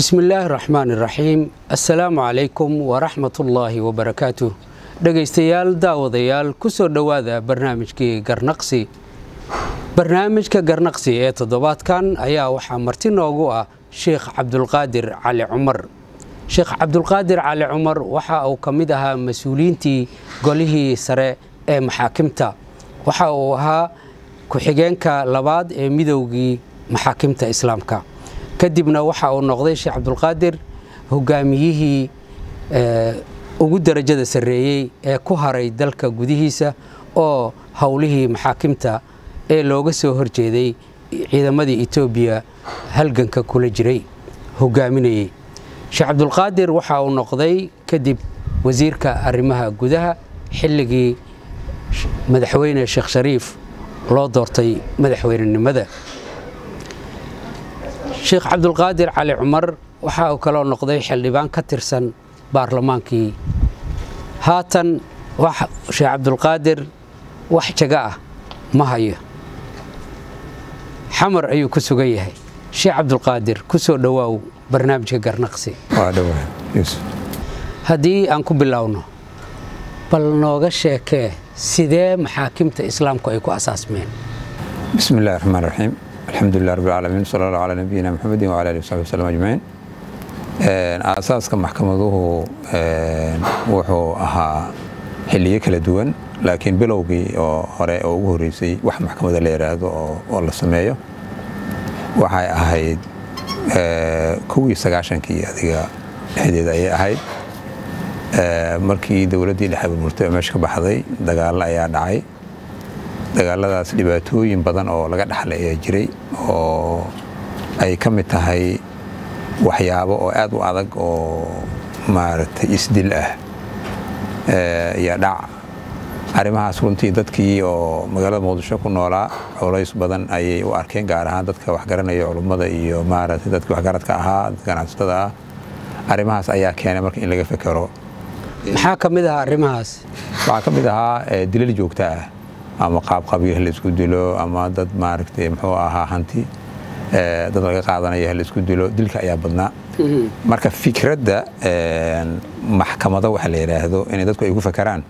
bismi illaahi raxmaan iraxiim assalaamu calaykum waraxmatullaahi wabarakaatuh dhegaystayaal daawadayaal ku soo dhowaada barnaamijkii garnaqsi barnaamijka garnaqsi ee toddobaadkan ayaa waxaa marti noogu ah sheikh cabdulqaadir cali cumar sheekh cabdulqaadir cali cumar waxa uu ka mid ahaa mas-uuliyiintii golihii sare ee maxaakimta waxa uu ahaa ku-xigeenka labaad ee midowgii maxaakimta islaamka kadibna waxa uu noqday sheekh cabdulqaadir hogaamiyihii ugu darajada sarreeyey ee ku haray dalka gudihiisa oo howlihii maxaakimta ee looga soo horjeeday ciidamadii etoobiya halganka kula jiray hogaaminayey sheekh cabdulqaadir waxa uu noqday kadib wasiirka arrimaha gudaha xilligii madaxweyne sheekh shariif loo doortay madaxweynenimada sheekh cabdulqaadir cali cumar waxa uu kaloo noqday xildhibaan ka tirsan baarlamaankii haatan sheekh cabdulqaadir wax jaga ah ma hayo xamar ayuu ku sugan yahay sheekh cabdulqaadir ku soo dhowaaw barnaamijka garnaqsi haddii aan ku bilowno bal nooga sheekee sidee maxaakimta islaamku ay ku asaasmeen bismi illahi raxmaan raxiim alxamdulilah rabbi alcaalamiin sala allah calaa nabiyina maxamedin wala alihi wasaxbi waslm ajmaciin aasaaska maxkamaduhu wuxuu ahaa xilliyo kala duwan laakiin bilowgii oo hore oo ugu horreysay wax maxkamada la yidhaahdo oo la sameeyo waxay ahayd kowii sagaashankii adiga dhexdeeda ayay ahayd markii dowladdii dhexe burburtay oo meesha ka baxday dagaallo ayaa dhacay dagaaladaas dhibaatooyin badan oo laga dhaxlay ayaa jiray oo ay ka mid tahay waxyaabo oo aad u adag oo maaragtay isdil ah iyo dhac arrimahaas runtii dadkii oo magaalada muqdisho ku noolaa culays badan ayay u arkeen gaar ahaan dadka waxgaranaya culummada iyo maaragtay dadkii waxgaradka ahaa dadka ganacsatada ah arrimahaas ayaa keenay marka in laga fekero maxaa ka mid ahaa arrimahaas waxaa ka mid ahaa dilal joogto ah ama qaab qabiil la isku dilo ama dad maaragtay muxuu ahaa hanti dad laga qaadanaya la isku dilo dilka ayaa badnaa marka fikradda maxkamado waxa la yidhaahdo inay dadku ay ku fakeraan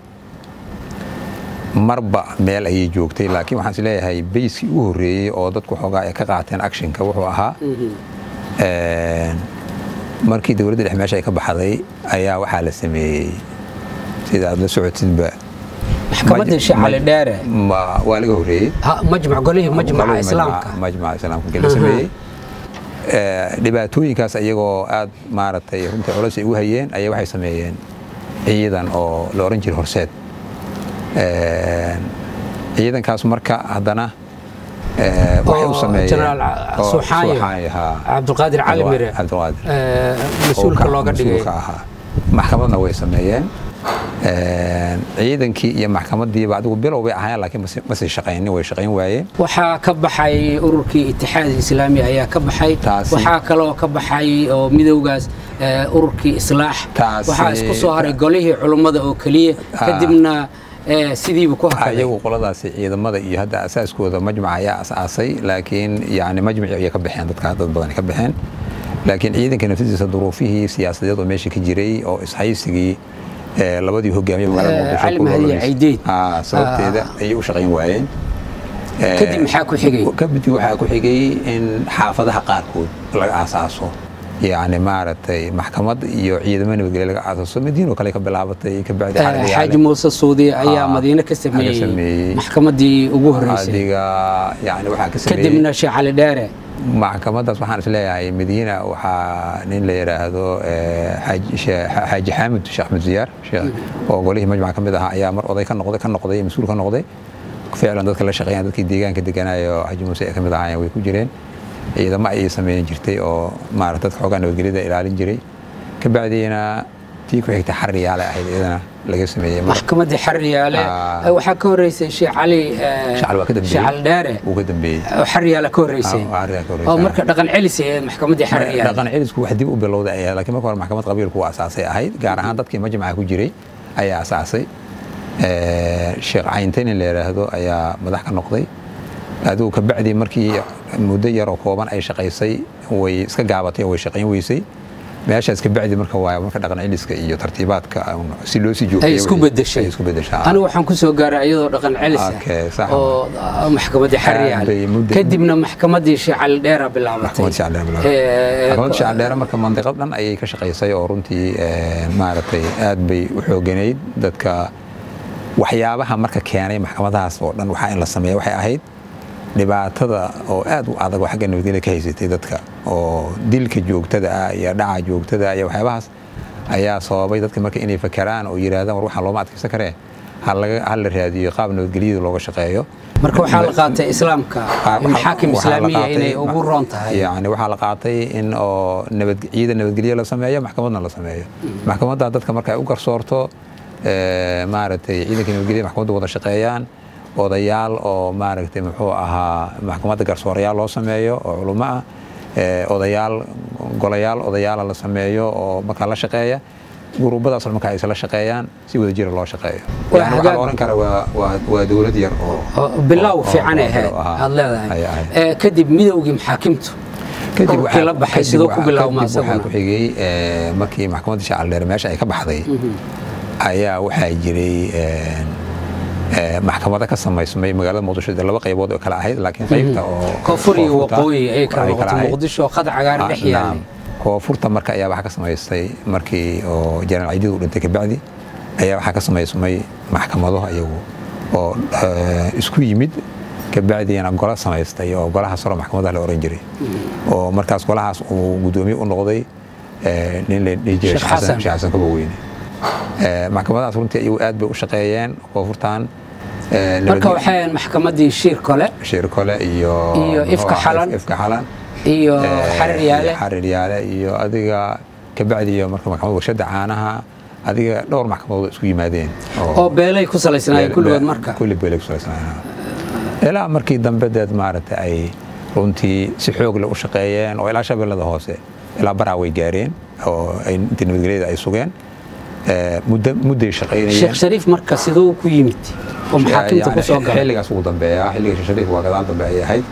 marba meel ayay joogtay laakiin waxaan is leeyahay bayskii u horreeyey oo dadku xoogaa ay ka qaateen actionka wuxuu ahaa markii dowladda dhex meesha ay ka baxday ayaa waxaa la sameeyey sida aad la socotidba maxkamadda sheekh cali dheere waa laga horreeyey majmac golihii majmaca islaamka majmaca islaamka la sameeyey dhibaatooyinkaas iyagoo aad maaragtay runtii culays ay ugu hayeen ayaa waxay sameeyeen ciidan oo la oran jiray horseed ciidankaas marka haddana waxay u sameeyeen cabdulqaadir cali mire mas-uulka looga dhigay ahaa maxkamadna way sameeyeen ciidankii iyo maxkamadiiba adigu bilow bay ahaayeen laakiin ma sii shaqaynin way shaqayn waayeen waxaa ka baxay ururkii itixaad islaami ayaa ka baxay waxaa kaloo ka baxay oo midowgaas ururkii islaax waxaa isku soo haray golihii culummada oo keliya kadibna sidiiba ku iyagu qoladaasi ciidamada iyo hadda asaaskooda majmac ayaa asaasay laakiin yani majmaci ayay ka baxeen dadka dad badan ka baxeen laakiin ciidanka naftidiisa duruufihii siyaasadeed oo meesha ka jiray oo ishaysigii labadii hogaamiye sababteeda ayay u shaqayn waayeen kadib maxaa ku xigay kadib waxaa ku xigay in xaafadaha qaarkood laga aasaaso yani maaragtay maxkamad iyo ciidamo nabadgelye laga aasaaso madiino kale ka bilaabatay kabacdi xaaji muuse suudi ayaa madiine ka sameeyey maxkamadii ugu horreysay adiga yani waxaa ka sameeyey kadibna sheekh cali dheere maxkamadaas waxaan is leeyahay madiina waxaa nin la yidhaahdo xaaji xaamid sheekh axmed ziyaar oo golihii majmac ka mid ahaa ayaa mar oday ka noqday ka noqday mas-uul ka noqday ficlan dadka la shaqeeyaan dadkii deegaanka deganaayo xaaji muuse ay ka mid ahaayeen way ku jireen ciidamo ayay sameyn jirtay oo maarata dadka xoogaa nabadgelyada ilaalin jiray ka bacdiina tii ku xigtay xariyaale ahayd iyadana laga sameeyey maxkamadii xariyaale waxaa ka horeysay sheekh cali sheekh cali dheere uu ka dambeeyey xariyaale ka horeysay oo marka dhaqan celis ee maxkamadii xariyaale dhaqan celisku wax dib u bilowday ayaa laakiin marka hore maxkamad qabiilku waa asaasay ahayd gaar ahaan dadkii majmaca ku jiray ayaa asaasay sheekh cayntanin la yidhaahdo ayaa madax ka noqday adigu kabacdii markii muddo yaroo kooban ay shaqaysay way iska gaabatay oo way shaqayn weysay meeshaas ka bacdi marka waa marka dhaqan celiska iyo tartiibaadka si loo sii ay joogteeyo isku wixii- bedeshay ay isku bedeshaa anigu waxaan ku soo gaaray iyadoo dhaqan celis Okay, sax. ah oo ah, maxkamaddii xariyaal bay muddo- kadibna maxkamaddii sheecali dheera bilaabatay maxkamad shacab dheer Eh, maxkamad shacab dheer marka mandiqad dhan ayay ka shaqaysay oo runtii eh, maaragtay aad bay u xooganayd dadka waxyaabaha marka keenay maxkamadahaas oo dhan waxaa in la sameeya waxay ahayd dhibaatada oo aad u adag oo xagga nabadgelya ka haysatay dadka oo dilka joogtada ah iyo dhaca joogtada ah iyo waxyaabahaas ayaa sababay dadka marka inay fakeraan oo yidhaahdaan war waxaan looma adkaysan karee ha laga- ha la raadiyo qaab nabadgelyada looga shaqeeyo marka waxaa la qaatay islaamka Waxaa- maxaakim waxaa la islaamiya qaatay- inay ugu roon tahay yani waxaa la qaatay in oo nabad ciidan nabadgelyo la sameeyo maxkamadna la sameeyo maxkamadda dadka marka ay u garsoorto eh, maaragtay ciidanka nabadgelya maxkamadda wada shaqeeyaan odayaal oo maaragtay muxuu ahaa maxkamadda garsoorayaal loo sameeyo oo culummo ah eh, odayaal golayaal odayaala la sameeyo oo markaa la shaqeeya gurubadaas marka ay isla shaqeeyaan si wada jira loo shaqeeyo Waa yani waxaa la hagaag- oran karaa waa- waa- waa dowlad yar oo oo bilow oo- fiican ay oo- ahayd ahaa. aad leedahay Ay ahayd. Eh, kadib midowgii maxaakimtu kadib dhulkii waxaa- la baxay kadib sidoo ku waxaa- bilaabma kadib waxaa isaguna ku xigay eh, markii maxkamadda shacaldheer meesha ay ka baxday ayaa waxaa jiray eh, eh, maxkamado ka samaysmay magaalada muqdisho dee laba qaybood oo kale ahayd laakiin qaybta oo koonfur iyo koonfurta waqooyi ay kala ay noqotay ahayd. muqdisho oo qad cagaar dhex Ah, yaalay naam. koonfurta marka ayaa waxaa ka samaystay markii oo jenaraal ciidid uu dhintay kabacdi ayaa waxaa ka samaysmay maxkamado ayagu oo eh, isku yimid kabacdina golo samaystay oo golaha saro maxkamadaha la oran jiray oo markaas golahaas uu gudoomiye u noqday eh, nin la dhihi jiray Sheekh Sheekh Xasan Xasan. Sheekh Xasan Kabaweyne Eh, maxkamadahaas runtii ayagu aad bay u shaqeeyeen koonfurtan eh, marka nabad- waxay ahayd maxkamaddii shiir kole shirkole iyo Iyo Ifka Xalan. ifka xalan iyo Eh, xarir yaale xarir yaale iyo adiga kabacdi iyo marka maxkamad warshada caanaha adiga dhowr maxkamadood isku yimaadeen oo beelay ku salaysnaayeen kulligood marka kulli beelay ku salaysnaayeen ilaa markii dambe deed maaragtay ay runtii si xoog leh u shaqeeyeen oo ilaa shabeellada hoose ilaa baraa way gaareen oo ay intii nabadgelyada ay sugeen Eh, muddo mudday shaqaynayeen sheekh shariif marka siduu ku yimid oo maxaakimta ku Yani soo galay xilligaas ugu dambeeya xilliga sheekh shariif waa gadaal dambe ayay ahayd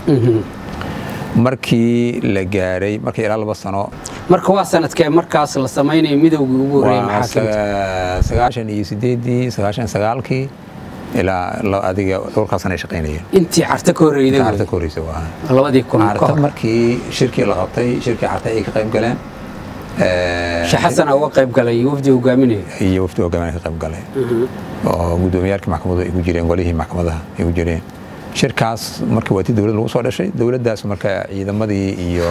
markii la gaaray markii ilaa laba sano marka waa sanadkee markaas la samaynayo midowgii ugu horreeyay waa maxaakimta saga- sagaashan iyo sideedii sagaashan sagaalkii ilaa la- adiga dhowrkaa sana ay shaqaynayeen intii carta ka horreeyday carta wey. ka horeysa waa labadii kun ka carta hor markii shirkii la qabtay shirkii carta ay ka qayb galeen eh, sheekh xasan uga qayb galay wafdi hogaaminaya iyo wafdi hogaamin ka qayb galay oo gudoomiyaalkii maxkamadu ay ku jireen golihii maxkamadaha ay ku jireen shirkaas markii waa tii dowlad lagu soo dhashay dowladdaas marka ciidamadii iyo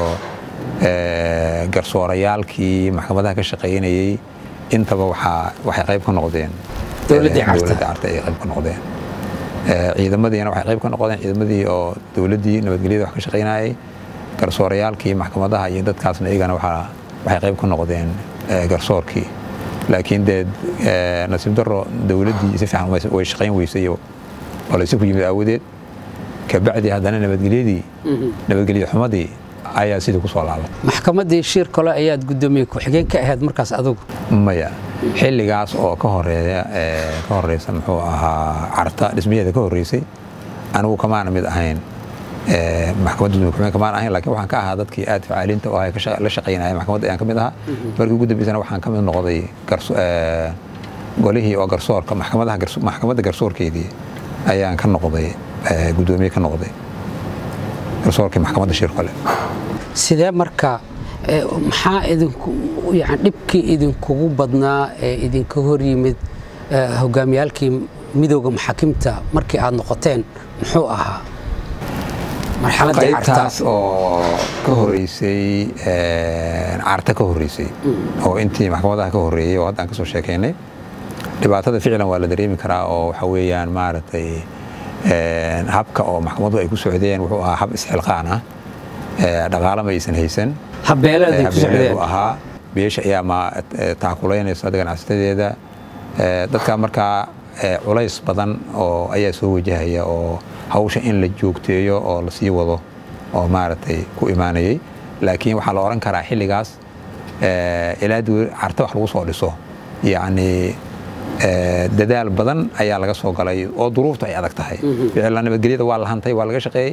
eh, garsoorayaalkii maxkamadaha ka shaqaynayey intaba waxaa waxay qayb ka noqdeen Dowladdii eh, Carta. dowladda carta ay qayb ka noqdeen Eh, ciidamadiina waxay qayb ka noqdeen ciidamadii oo dowladdii nabadgelyada wax ka shaqaynayay garsoorayaalkii maxkamadaha iyo dadkaasna iyagana waxaa waxay qayb ka noqdeen eh, garsoorkii laakiin dee eh, nasiib daro dowladdii si fiican way- way shaqayn weysay oo oo laysu ku yimid aawadeed kabacdi haddana nabadgelyadii nabadgelyo xumadii ayaa sidii ku soo laabatay maxkamaddii shiir kole ayaad guddoomiye ku-xigeen ka ahayd markaas adugu maya xilligaas oo ka horeeya eh, ka horeysa muxuu ahaa carta dhismaheeda ka horeysay anigu kamaana mid ahayn eh, maxkamadda gudoomiye ku-xigeen kamaan ahayn laakiin waxaan ka ahaa dadkii aad facaaliinta u ahay ka shaqa- la shaqaynaya maxkamadda ayaan ka mid ahaa markii ugu dambeysana waxaan ka mid noqday garso- eh, golihii oo garsoorka maxkamadaha garso- maxkamadda garsoorkeedii ayaan ka noqday eh, gudoomiye ka noqday garsoorkii maxkamadda shirkole sidee marka eh, maxaa idinku yani dhibkii idinkugu badnaa ee idinka hor yimid eh, hogaamiyaalkii midowda maxaakimta markii aad noqoteen muxuu ahaa marxaladdii carta qaybtaas oo ka horeysay eh, carta ka horeysay oo intii maxkamadaha ka horeeyey oo hadda aan ka soo sheekaynay dhibaatada ficlan waa la dareemi karaa oo waxa weeyaan maaragtay eh, habka oo maxkamadu ay ku socdeen wuxuu ahaa hab isxilqaan ah Eh, dhaqaale ma aysan haysan habeeladay ku habeeneedu socdeen ahaa beesha ayaa ma eh, taakulaynaysa hadda ganacsatadeeda Eh, dadka markaa eh, culays badan oo ayaa soo wajahaya oo hawsha in la joogteeyo oo la sii wado oo maaragtay ku imaanayay laakiin waxaa la oran karaa xilligaas eh, ilaa dowla- carta wax lagu soo dhiso yacni eh, dadaal badan ayaa laga soo galay oo duruuftu ay adag tahay ficlan nabadgelyada waa la hantay waa laga shaqeeyey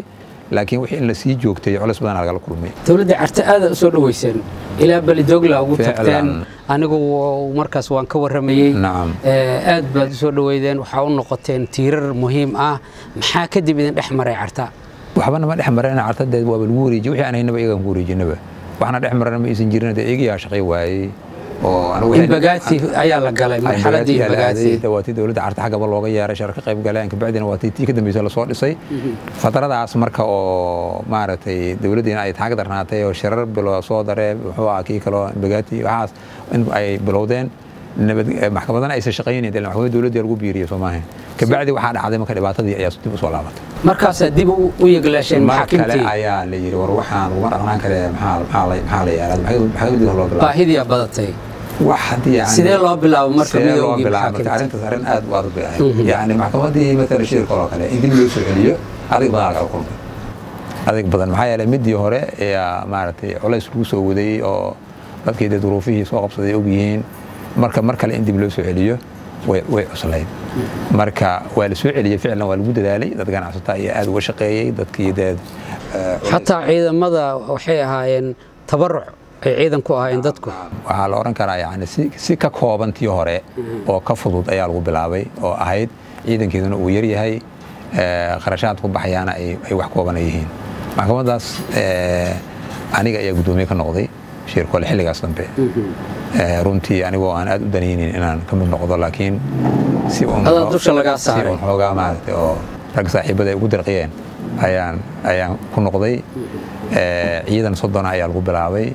laakiin wixii in la sii joogtay culays badan lagala kulmay dowladda carta aada u soo dhoweyseen ilaa belidoogla ugu Ficlan. tagteen anigu markaas waan ka warramayey nacam Eh, aad baad u soo dhoweydeen waxaa u noqoteen tiirar muhiim ah maxaa kadib idin dhex maray carta waxba nama dhex marana cartadeed waaba lagu wareejiye wixii aan haynaba iyagaan ku wareejinaba waxna dhex marana ma aysan jirin dee iyagiyaa shaqay waayey oo anigu wixii- inbagaati ayaa la galay marxaladii inbagaati waa tii dowladda carta xaggaba looga yeeray shar ka qayb galeen kabacdina waa tii tii ka dambaysa lasoo dhisay fatradaas marka oo maaragtay dowladdiina ay taag darnaatay oo shirar bilo soo daree muxuu ahaa kii kaloo inbagaati waxaas in ay bilowdeen nabad maxkamadana aysan shaqaynayn dee maxkamadda dowladda lagu biiriyay soo maaha kabacdi waxaa dhacday marka dhibaatadii ayaa dib u soo laabatay markaasaa dib u u yeglaasheen mar kale maxaakimtii ayaa la yidhi war waxaan laguma dhaqnaan kare maxaa maxaa la maxaa la yeelaa maxaa dib loo bilaabay baahidiyaa badatay wax haddii yani sidee loo bilaabo marka sidee loo midoogii bilaabay marka maxaakimta arrintaas arrin aad u adag bay ahayd yani maxkamadii matala shirka oo kale in dib loo soo celiyo adig badan laga kulmay adig badan maxaa yeelay midii hore ayaa maaragtay culays lagu soo waday oo dadkii dee duruufihii soo qabsaday og yihiin marka mar kale in dib loo soo celiyo way way cuslayd marka waa la soo celiyey ficlan waa lagu dadaalay dad ganacsata ayaa aad uga shaqeeyey dadkii dee eh, culays- xataa ciidamada waxay ahaayeen tabaruc ay ciidan ku ahaayeen dadku waxaa la odhan karaa yani si, si ka kooban tii hore oo ka fudud ayaa lagu bilaabay oo ahayd ciidankeeduna uu yaryahay eh, kharashaad ku baxayaana ay, ay wax kooban ay yihiin maxkamadaas eh, aniga ayaa guddoomiye ka noqday shirkole xilligaas dambe Eh, runtii anigoo aan aad u danaynin inaan ka mid noqdo laakiin si un Adaa dusha lagaa si saaray. un xoogaa maaragtay oo rag saaxiibada ay ugu dirqiyeen ayaan ayaan ku noqday Eh, ciidan soddona ayaa lagu bilaabay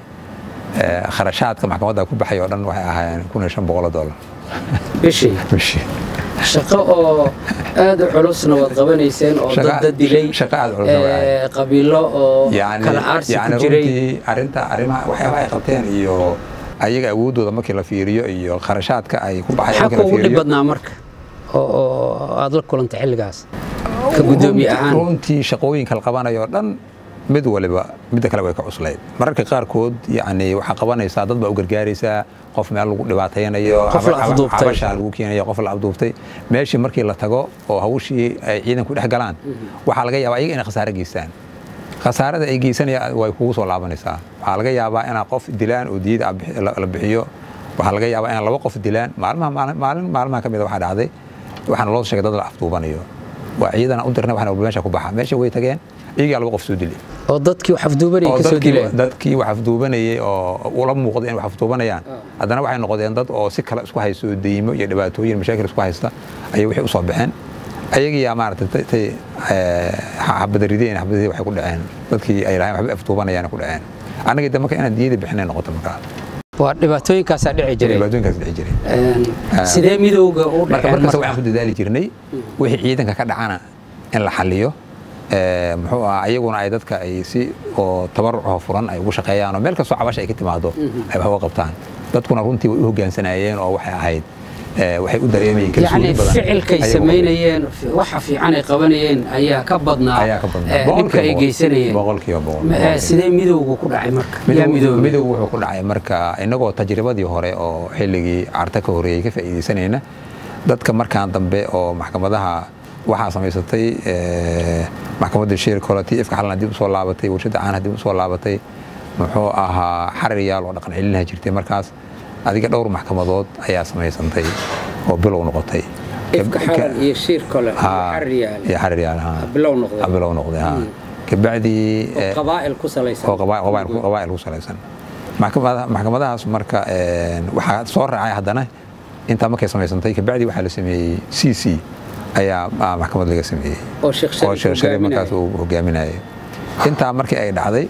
Eh, kharashaadka maxkamadda ku baxay oo dhan waxay ahaayeen kun iyo shan boqol dollar bishii bishii shaqo oo aad u culusna waad qabanayseen oo Shaqa- dad dad dilay shaqa aad u culusna waa ahayd. eh, qabiilo oo yani kala aarsi yani ku jiray runtii arrinta arrimaha waxyaabaha ay qabteen iyo ayaga awooddooda markii la fiiriyo iyo kharashaadka ay ku baxay maxaa markii la kuugu dhib fiiriyo badnaa marka oo oo aad la kulantay xilligaas ka guddoomiye ahaan runtii shaqooyinka la qabanayo oo dhan mid waliba midda kale way ka cuslayd mararka qaarkood yani waxaa qabanaysaa dad baa u gargaaraysaa qof meel lagu dhibaataynayo Qof la caba- caba- afduubtay. cabashaa lagu keenayo qof la abduubtay meeshii markii la tago oo hawshii ay ciidanku dhex galaan waxaa laga yaabaa iyaga inay khasaare geystaan khasaarada ay geysanayaan way kugu soo laabanaysaa waxaa laga yaabaa inaa qof dilaan oo diyada aad bixi- la la bixiyo waxaa laga yaabaa inaa laba qof dilaan maalmaha maalin maalin maalmaha ka mid a waxaa dhacday waxaana loo sheegay dad la afduubanayo waa ciidana u dirnay waxaana walba meesha ku baxa meesha way tageen iyagaa laba qof soo dilay oo dadkii wax afduubanayay oo ka soo dadkii dileen dadkii wax afduubanayay oo ula muuqday in wax afduubanayaan haddana waxay noqdeen dad oo si kale isku haysto oo deymo iyo dhibaatooyin mashaakil isku haysta ayay wixii u soo baxeen ayagiyaa maaragtay tay- tay eh, xabadarideen xabadarideen waxay ku dhaceen dadkii ay lahayn waxba afduubanayaan ku dhaceen annagii de marka inaan diyada bixinay noqoto markaa waa dhibaatooyinkaasaa dhici jiray dhibaatooyinkaas dhici jiray Een, sidee midowga u marka dhaceen markaas marka waxaan ku dadaali jirnay wixii ciidanka ka dhacana in la xaliyo ee, muxuu ahaa ayaguna ay dadka ay si oo tabarucoo furan ay ugu shaqeeyaan oo meel kastoo cabasha ay ka timaado ay wax uga qabtaan dadkuna runtii way u hoggaansanayeen oo waxay ahayd ee, waxay u dareemayeen yacni kalsooni badan ficilkay ayagoo- samaynayeen waxa fiican ay qabanayeen ayaa ka badnaa ayaa ka badnaa eh, dhibka ay Boqolkiiba boqol. geysanayeen boqolkiiba boqol Ma- eh, boqolkiiba. sidee midowga ku dhacay marka yaa Midow- midowga midow wuxuu ku dhacay marka inagoo tajribadii hore oo xilligii carta ka horeeyey ka faa'iidaysanayna dadka markaan dambe oo maxkamadaha waxaa samaysatay eh, maxkamadda shir kole tii ifka xalna dib usoo laabatay warshadda caanaha dib usoo laabatay muxuu ahaa xaririyaal oo dhaqan celinaha jirtay markaas adiga dhowr maxkamadood ayaa samaysantay oo bilow noqotay ifka xalan iyo shiir kale iyo Ha, xariyaal iyo xaririyaal ha. bilow noqday Ah, bilow noqday ha kabacdii oo eh, qabaa'il ku salaysan oo qabaa- qabaa- qabaa'il ku salaysan maxkamada- maxkamadahaas marka een, waxaa soo raacay haddana intaa markay samaysantay kabacdi waxaa la sameeyey c c ayaa ah, maxkamad laga sameeyey oo sheekh oo Shariif sheekh shariif hogaaminaya. markaas uu hogaaminayay intaa markii ay dhacday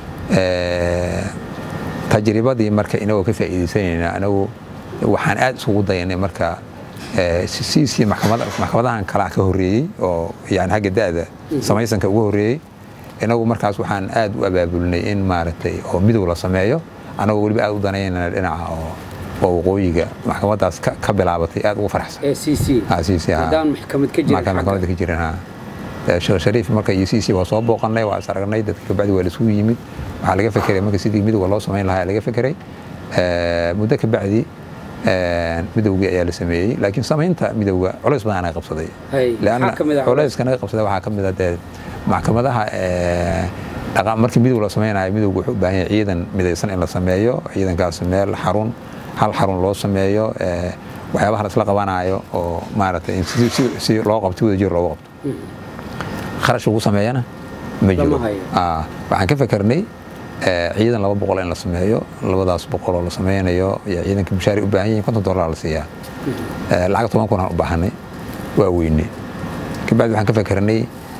ee, tajribadii marka inagoo ka faa'iidaysanayna anagu waxaan aad isugu dayanay marka ee, c c maxkamada- maxkamadahan kalaa ka horreeyey oo yani xagga da'da samaysanka ugu horreeyey inagu markaas waxaan aad u abaabulnay in maaragtay oo midow la sameeyo anagoo weliba aad u danaynana dhinaca oo oo waqooyiga maxkamadaas ka ka bilaabatay aad ugu faraxsan ee c c Ah, CC, ha. haddaan maxkamad ka jirin marka maxkamadda ka jirin ha Eh, sheekh shariif marka iyo cc waa soo booqanay waa is aragnay dadka kabacdi waa laisugu yimid waxaa laga fekeray marka sidii midowga loo samayn lahaa laga fekeray Eh, muddo kabacdi midowgii ayaa la sameeyey laakiin samaynta midowga culays badan anaga qabsaday leanna culayska naga qabsaday waxaa ka mid a dee maxkamadaha markii midow la samaynayo midowga wuxuu u baahan yahay ciidan midaysan in la sameeyo ciidankaas meel xarun hal xarun loo sameeyo waxyaabaha la isla qabanayo oo maaragtay si loo qabto wada jir loogu qabto kharash lagu sameeyana ma jiro waxaan ka fakernay ciidan laba boqol in la sameeyo labadaas boqol oo la sameynayo ciidanka mushaari u baahan yihin konton dollar la siiyaa lacag toban kun aan u baahanay waa weyne kabacdi waxaan ka fakernay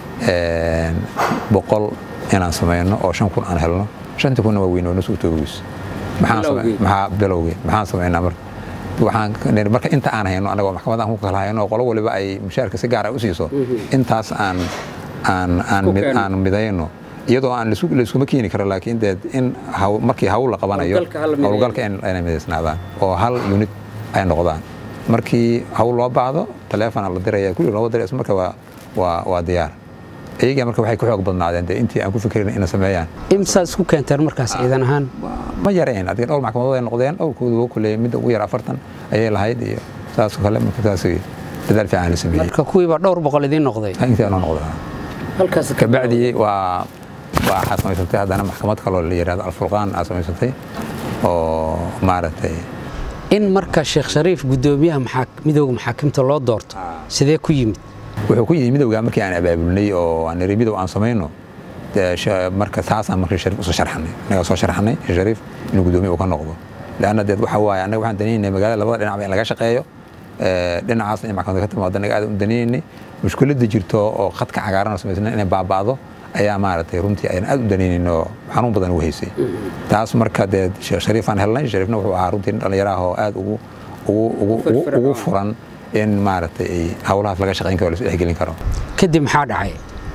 boqol inaan sameyno oo shan kun aan helno shanta kunna waa weyne oo nasu utoogoys maxaa bilowgii maxaan sameynaa marka waxaan marka inta aan hayno anagoo maxkamadaan ku kala hayno qolo waliba ay mushaarka si gaara u siiso intaas aan aan aan midayno iyadoo aan layskuma keeni karo laakiin dee in markii hawl la qabanayo howlgalka inay midaysnaadaan oo hal unit ay noqdaan markii hawl loo baahdo taleefona la diraya kulli looba diray marka waa waa waa diyaar iyagaa marka waxay ka xoog badnaadeen dee intii aan ku fikirin ina sameeyaan imsaad isku keenteen markaas ciidan ahaan ma yareen adiga dhowr maxkamadood ay noqdeen dhowrkoodu waa kuleeyay midda ugu yar afartan ayay lahayd iyo saasoo kale marka saas dadaal fiican la sameeyey marka kuwiiba dhowr boqol idiin noqday intii anoo noqdaa halkaas kabacdi waa waxaa samaysatay haddana maxkamad kaloo la yidhahdo alfurqaan aa samaysatay oo maaragtay in marka sheekh shariif guddoomiyaha midowga maxaakimta loo doorto sidee ku yimid wuxuu ku yimid midowga markii aan abaabulnay oo aan niri midow aan samayno marka taasaan markii shariif usoo sharxanay annagaa soo sharxanay sheekh shariif inuu guddoomiye uu ka noqdo leanna deed waxa waaye annaga waxaan danaynaynay magaalada labada dhinacba in laga shaqeeyo dhinacaasna in maxkamadda ka timaado annaga aad u danaynaynay mushkiladda jirto oo khadka cagaaran oo samaysna inay baaba'do ayaa maaragtay runtii ayaan aad u danaynayn oo xanuun badan u haysay taas marka dee sheekh shariifaan helnay shariifna wuxuu ahaa runtii dhallinyaraha oo aad ugu ugu furan in maaragtay ay howlahaas laga shaqayn karo lasu dhexgelin karo kadib maxaa dhacay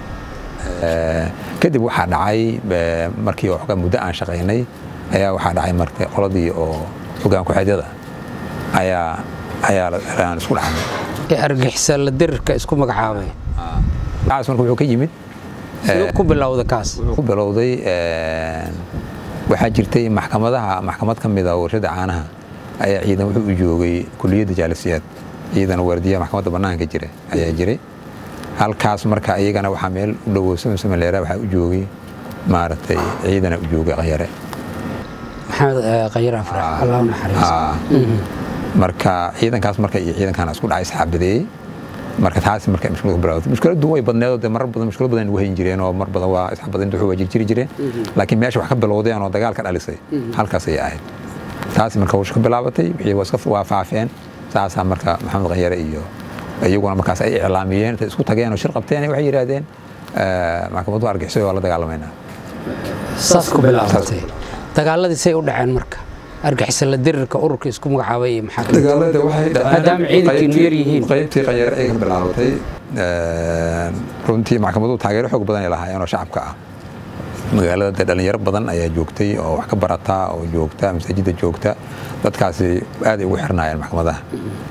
kadib waxaa dhacay markii xoogaa muddo aan shaqaynay ayaa waxaa dhacay marka qoladii oo hogaan ku-xeedyada ayaa ayaa aan isku dhacnay ee argixisa la dirirka isku magacaabay kaas marka wuxuu ka yimid siduu ku bilowda kaas wuxuu ku bilowday waxaa jirtay maxkamadaha maxkamad ka mida warshada caanaha ayaa ciidan wuxuu u joogay kuliyadda jaalisiyaad ciidan waardiyaha maxkamadda bannaanka jira ayaa jiray halkaas marka iyagana waxaa meel u dhowow samsamaleera waxaa u joogay maaragtay ciidana u joogay qanyare maxamed qanyare afrax allah naxariis marka ciidankaas marka iyo ciidankaana isku dhacay saxaabadeeyey marka taas marka mushkilad ku bilowday mushkiladdu way badneed oo dee marar badan mushkilad badan ugu hayn jireen oo mar badan waa isxabadinta wuxuu waa jirjiri jireen laakiin meesha wax ka bilowdeen oo dagaalka dhalisay halkaas ayay ahayd taas marka hawsha ka bilaabatay wixii waa iska waa faafeen saasaa marka maxamed qanyare iyo iyaguna markaas ay iclaamiyeen intay isku tageen oo shir qabteen waxay yidhaahdeen maxkamaddu argixisay waa la dagaalamaynaa saas ku bilaabatay dagaaladii say u dhaceen marka argixisa la dirirka ururka isku magacaabay iyo maxaa dagaalada waxay maadaama ciidankiinu yar yihiin qaybtii qanyare ay ka bilaabatay runtii maxkamaduhu taageero xoog badan ay lahaayeen oo shacabka ah magaalada dee dhalinyaro badan ayaa joogtay oo wax ka barata oo joogta masaajidda joogta dadkaasi aad ay ugu xirnaayeen maxkamadaha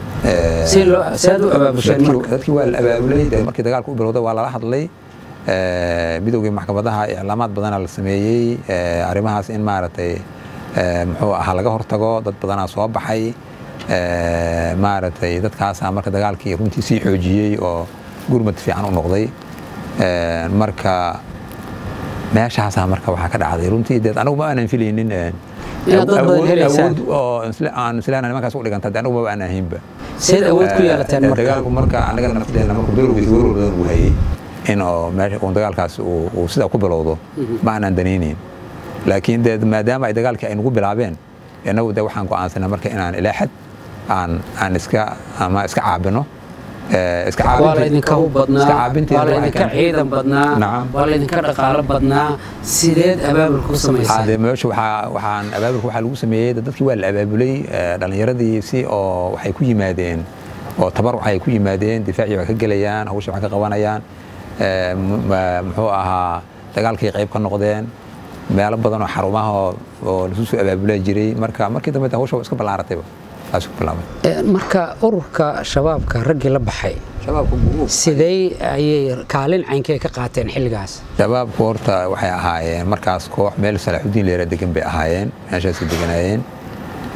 dadkii waa la abaabulay de markii dagaalka u bilowday waa lala hadlay midowgii maxkamadaha iclaamaad badana la sameeyey arrimahaas in maaragtay muxuu ahaa laga hortago dad badanaa soo baxay maaragtay dadkaasaa marka dagaalkii runtii sii xoojiyey oo gurmad fiican u noqday marka meeshaasaa marka waxaa ka dhacday runtii deed anagu ma aanan filaynin awood oo aan islaana nimankaas u dhiganta de anagu maba aanan haynba seed awood ku yeelateen marka dagaalku marka anaga nafteena marku bilowgiisa werwar badan uu hayay in oo meesha uun dagaalkaas uu sidaa ku bilowdo ma aanan danaynayn laakiin dee maadaama ay dagaalkii ay nagu bilaabeen innagu de waxaan go'aansanay marka inaan ilaa xad aan aan iska ama iska caabino waa laydinka hub badnaa waa laydinka ciidan badnaa waa laydinka dhaqaalo badnaa sideed abaabulka ku samaysaan meesha waxaa waxaan abaabulka waxaa lagu sameeyey dadkii waa la abaabulay dhallinyaradii si oo waxay ku yimaadeen oo tabar waxay ku yimaadeen difaacii wax ka gelayaan hawsha wax ka qabanayaan muxuu ahaa dagaalkii qayb ka noqdeen meelo badan oo xarumaha oo lasu soo abaabula jiray marka markii dambe hawsha waa iska ballaaratayba marka ururka shabaabka raggii la baxay sidee ayay kaalin caynkee ka qaateen xilligaas shabaabku horta waxay ahaayeen markaas koox meel salaaxudiin leera degan bay ahaayeen meeshaasay deganaayeen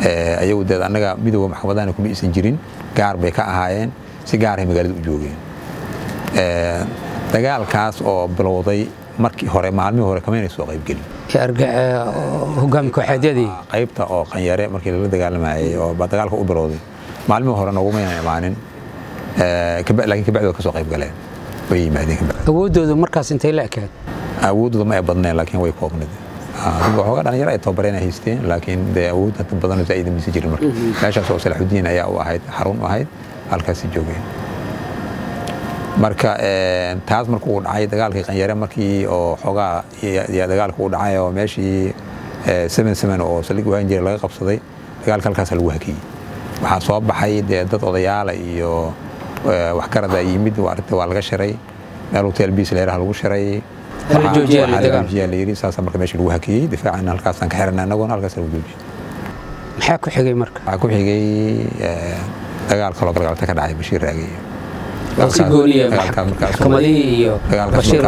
ayagu deed annaga midooda maxkamadahana kuma isan jirin gaar bay ka ahaayeen si gaaray magaalada u joogeen dagaalkaas oo bilowday markii hore maalmihii hore kamayna soo qaybgelin hogaami kooxeedyadii qaybta oo qanyare markii lala dagaalamayay oo ba dagaalka u bilowday maalmihii hore nogumaynan imaanin laakiin kabacdi waa ka soo qayb galeen way yimaadeen kabacdi awooddooda markaas intay la ekaad awooddooda ma ay badneen laakiin way koobnad waxoogaa dhalinyaro ay tababareen ay haysteen laakiin dee awood hata badan zaa'ida mise jirin marka meeshaas oo salaxudiin ayaa u ahayd xarun u ahayd halkaasi joogeen marka taas markuu dhacay dagaalkii qanyare markii oo xoogaa dagaalka u dhacay oo meeshii seven seven oo saldhig wahan jiray laga qabsaday dagaalka halkaasa lagu hakiyey waxaa soo baxay dee dad odayaala iyo waxgarada yimid arrinta waa laga shiray meel hotel biis leeraha lagu shiray joojiyaa la yiri saasa marka meesha lagu hakiyey difaacana halkaasaan ka xirana annaguna halkaas lagu joojiyey maxaa ku xigay marka waxaa ku xigay dagaal kaloo galgalta ka dhacay bashiir raagey si gooniya maxkamadihii iyo bashiir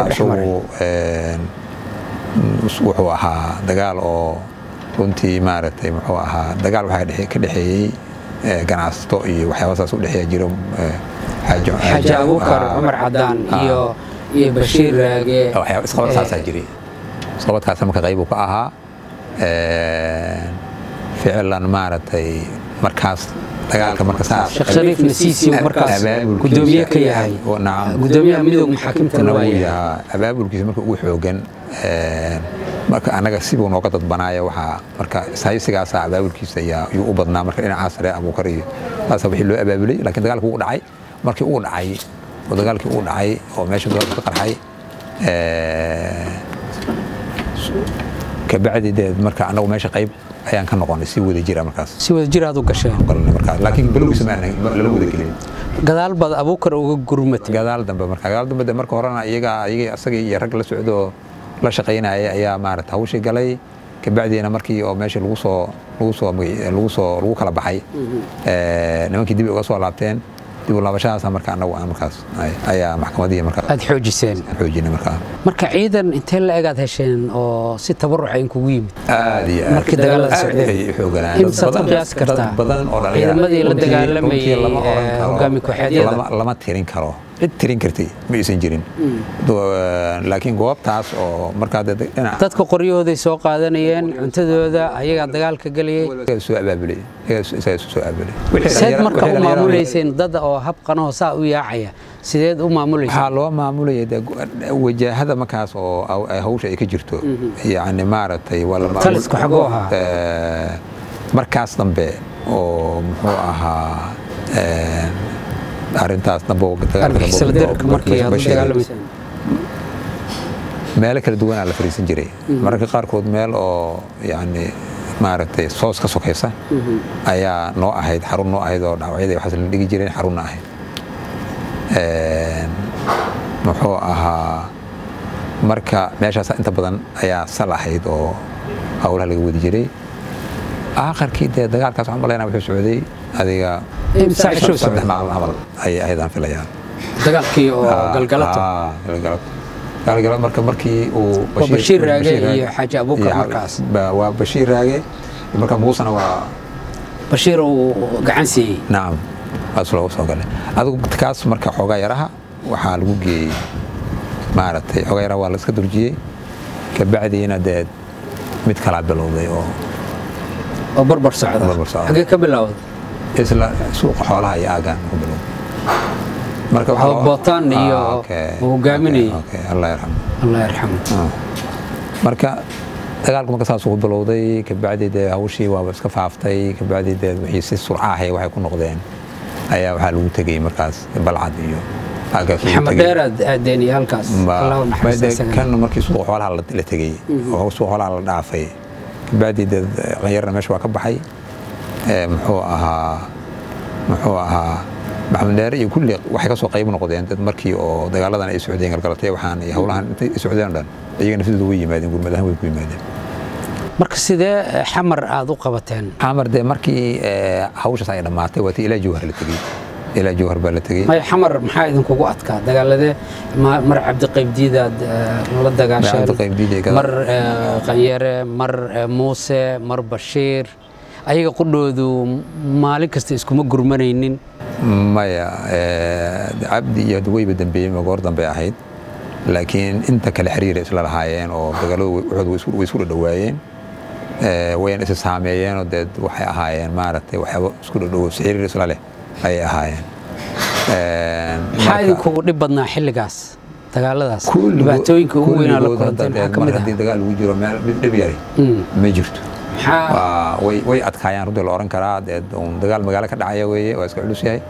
wuxuu ahaa dagaal oo runtii maaragtay muxuu ahaa dagaal waxaa ka dhexeeyey ganacsato iyo waxyaaba saas u dhexeeya jiro xaaji abukar cumar cadaan iyo iyo bashiir raage isqabad saasaa jiray isqabadkaas marka qayb uu ka ahaa ficilan maaragtay markaas dagaalka marka saas sheekh shariif nasiisi markaas gudoomiye ka yahay gudoomiyaha midowga maxaakimtana waa yahay abaabulkiisa marka ugu xoogan marka annaga sibuu nooga dadbanaayo waxaa marka ishaysigaasa abaabulkiisa ayuu u badnaa marka dhinacaas sare abuukar iyo saasa wixii loo abaabulay laakiin dagaalkii uu dhacay markii uu dhacay oo dagaalkii uu dhacay oo meesha dagaalku ka qarxay kabacdi dee marka annagu meesha qayb ayaan ka noqonay si wada jira markaas si wada jir aad u gasheen markaas laakiin bilowgiisa ma lala wada gelin gadaal baad abuukar uga gurmatay gadaal dambe marka gadaal dambe marka horena iyaga iyaga asagii iyo rag la socdo la shaqaynaya ayaa maarata hawshii galay kabacdiina markii oo meesha lagu soo lagu soo lagu soo lagu kala baxay nimankii dib uga soo laabteen dib u laabashadaasa marka annagu aan markaas ayaa maxkamadihii markaa aad xoojiseen xoojinay markaa marka ciidan intee la egaad hesheen oo si tabaruca in kugu yimid aad iyo aad markii dagaalada aad socdeen ay u xooganaan imsaad ku qiyaasi kartaa badan oo dhalinyaro ciidamadii la runtii- dagaalamayay runtii lama oran ee, karo. hogaami kooxeedyada lama lama tirin karo cid tirin kartay ma aysan jirin Do- laakiin goobtaas oo markaa dee dhinac dadka qoryahooday soo qaadanayeen cuntadooda ayagaa dagaalka gelayay iyagaa soo abaabulay iyagaa isagaa isu soo abaabulay seed marka u maamulayseen dad oo habqanoo saa u yaacaya sideed u maamulayseen waxaa loo maamulayay dee go- wajaahada markaas oo aw- ay hawsha ay ka jirto yacni maaragtay waa la maamul- Talisku xaguu ahaa? Eh, markaas dambe oo muxuu ahaa eh, arrintaas dambe oo dagaalka dambe oo- argixisada dirka markii aad u Bashir- dagaalamayseen meelo kala duwanaa la fariisan jiray mararka qaarkood meel oo yacni maaragtay soos ka sokaysa ayaa noo ahayd xarun noo ahayd oo dhaawacyada iyo waxaas la dhigi jireen xarunna ahayd Een, muxuu ahaa marka meeshaas inta badan ayaa sal ahayd oo howlaha laga wadi jiray aakharkii dee dagaalkaas waxaan malaynaa wuxuu socday adiga Imsa cisho saddex socday? maalin camal ayay ahayd aan filayaa dagaalkii oo galgalato Ah, galgalato galgalato marka markii uu Oo Bashiir Raage iyo Xaaji Abuukar iyo- markaas. ba- waa bashiir raage marka muusana waa bashiir uu gacan siiyey nacam waas loogu soo galay adigu kaas marka xoogaa yaraha waxaa lagu geeyey maaragtay xoogaa yaraha waa la iska durjiyey kabacdiina dee mid kalaa bilowday oo oo barbar socda Barbar socda. xagee ka bilowday isla suuqa xoolaha iyo aagaan ku bilowday marka waxaa Oo loo- Bootaan iyo Ah, okay, uu hogaaminayay. okay, okay, allah yarxamo allah yarxamu Ah. marka dagaalku marka saas ugu bilowday kabacdi dee hawshii waaba iska faaftay kabacdi dee wixii si surcahay waxay ku noqdeen ayaa waxaa lagu tegey markaas balcad iyo halkaas lagu maxamed tegey. dheer aad aadeen iyo halkaas Ba- allah u naxariista ba- dee isagana. kan markii suuqa xoolaha la la tegey oo suuqa xoolaha la dhaafay kabacdi dee qanyarna meesha waa ka baxay Ee, muxuu ahaa muxuu ahaa maxamed dheere iyo kulli waxay ka soo qayb noqdeen dad markii oo dagaaladan ay socdeen galgalatay waxaan iyo howlahan intay socdeen oo dhan iyaga nafsidooda way yimaadeen gurmadahan way ku yimaadeen marka sidee eh, xamar aad u qabateen xamar dee markii ee, hawshaas ay dhammaatay waa tii ilaa jawhar la tegey ilaa jawhar baa la tegey maya xamar maxaa idinkugu adkaa dagaaladee ma- mar cabdiqaybdiidaad eh, la dagaasheen Cabdiqaybdiid iyo gadaal. mar eh, qanyare mar eh, muuse mar bashiir ayaga qudhoodu maalin kasta iskuma gurmanaynin maya cabdi iyo weyba dambeeyey ma goor dambe ahayd laakiin inta kale xiriira isla lahaayeen oo dagaaladu waxooda way isku dhadhawaayeen wayna isa saameeyeenoo dee waxay ahaayeen maaragtay waxyaabo isku dhadhowo xiriir isla leh ayay ahaayeen maxaa idinkugu dhib badnaa xilligaas dagaaladaas dhibaatooyinka ugu weynaa la kulanteen maxaa ka mid haddii dagaal lagu jiro meel dhib yari ma jirto way adkaayaan runtii la oran karaa dee dagaal magaalo ka dhacaya weeye waa iska culus yahay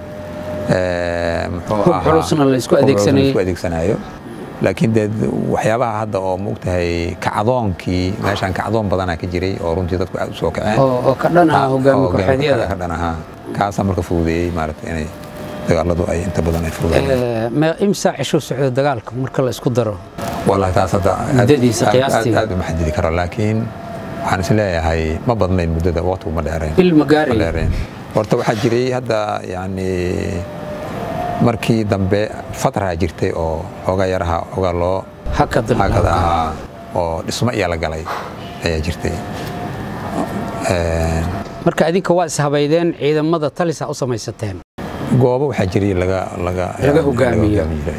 xulusna la isku adeegsanayo laakiin dee waxyaabaha hadda oo maogtahay kacdoonkii meeshaan kacdoon badanaa ka jiray oo runtii dadku aad u soo kaceen oo ka dhan ah hogaami kooxeedyada ka dhan ahaa kaasaa marka fududeeyey maaragtay inay dagaaladu ay inta badan ay fududeeyeen imsaa cisho socdo dagaalka marka la isku daro wallahi taas hadda muddadiisa qiyaastii aad uma xadidi karo laakiin waxaan is leeyahay ma badnayn muddada waqtigu ma dheerayn bil ma gaarayn dheerayn horta waxaa jiray hadda yacni markii dambe fatraa jirtay oo xoogaa yaraha xoogaa loo hakad hakad ahaa oo dhismo iyo la galay ayaa jirtay marka adinka waa ishabaydeen ciidamada talisa u samaysateen goobo waxaa jiray laga laga laga hogaamiyo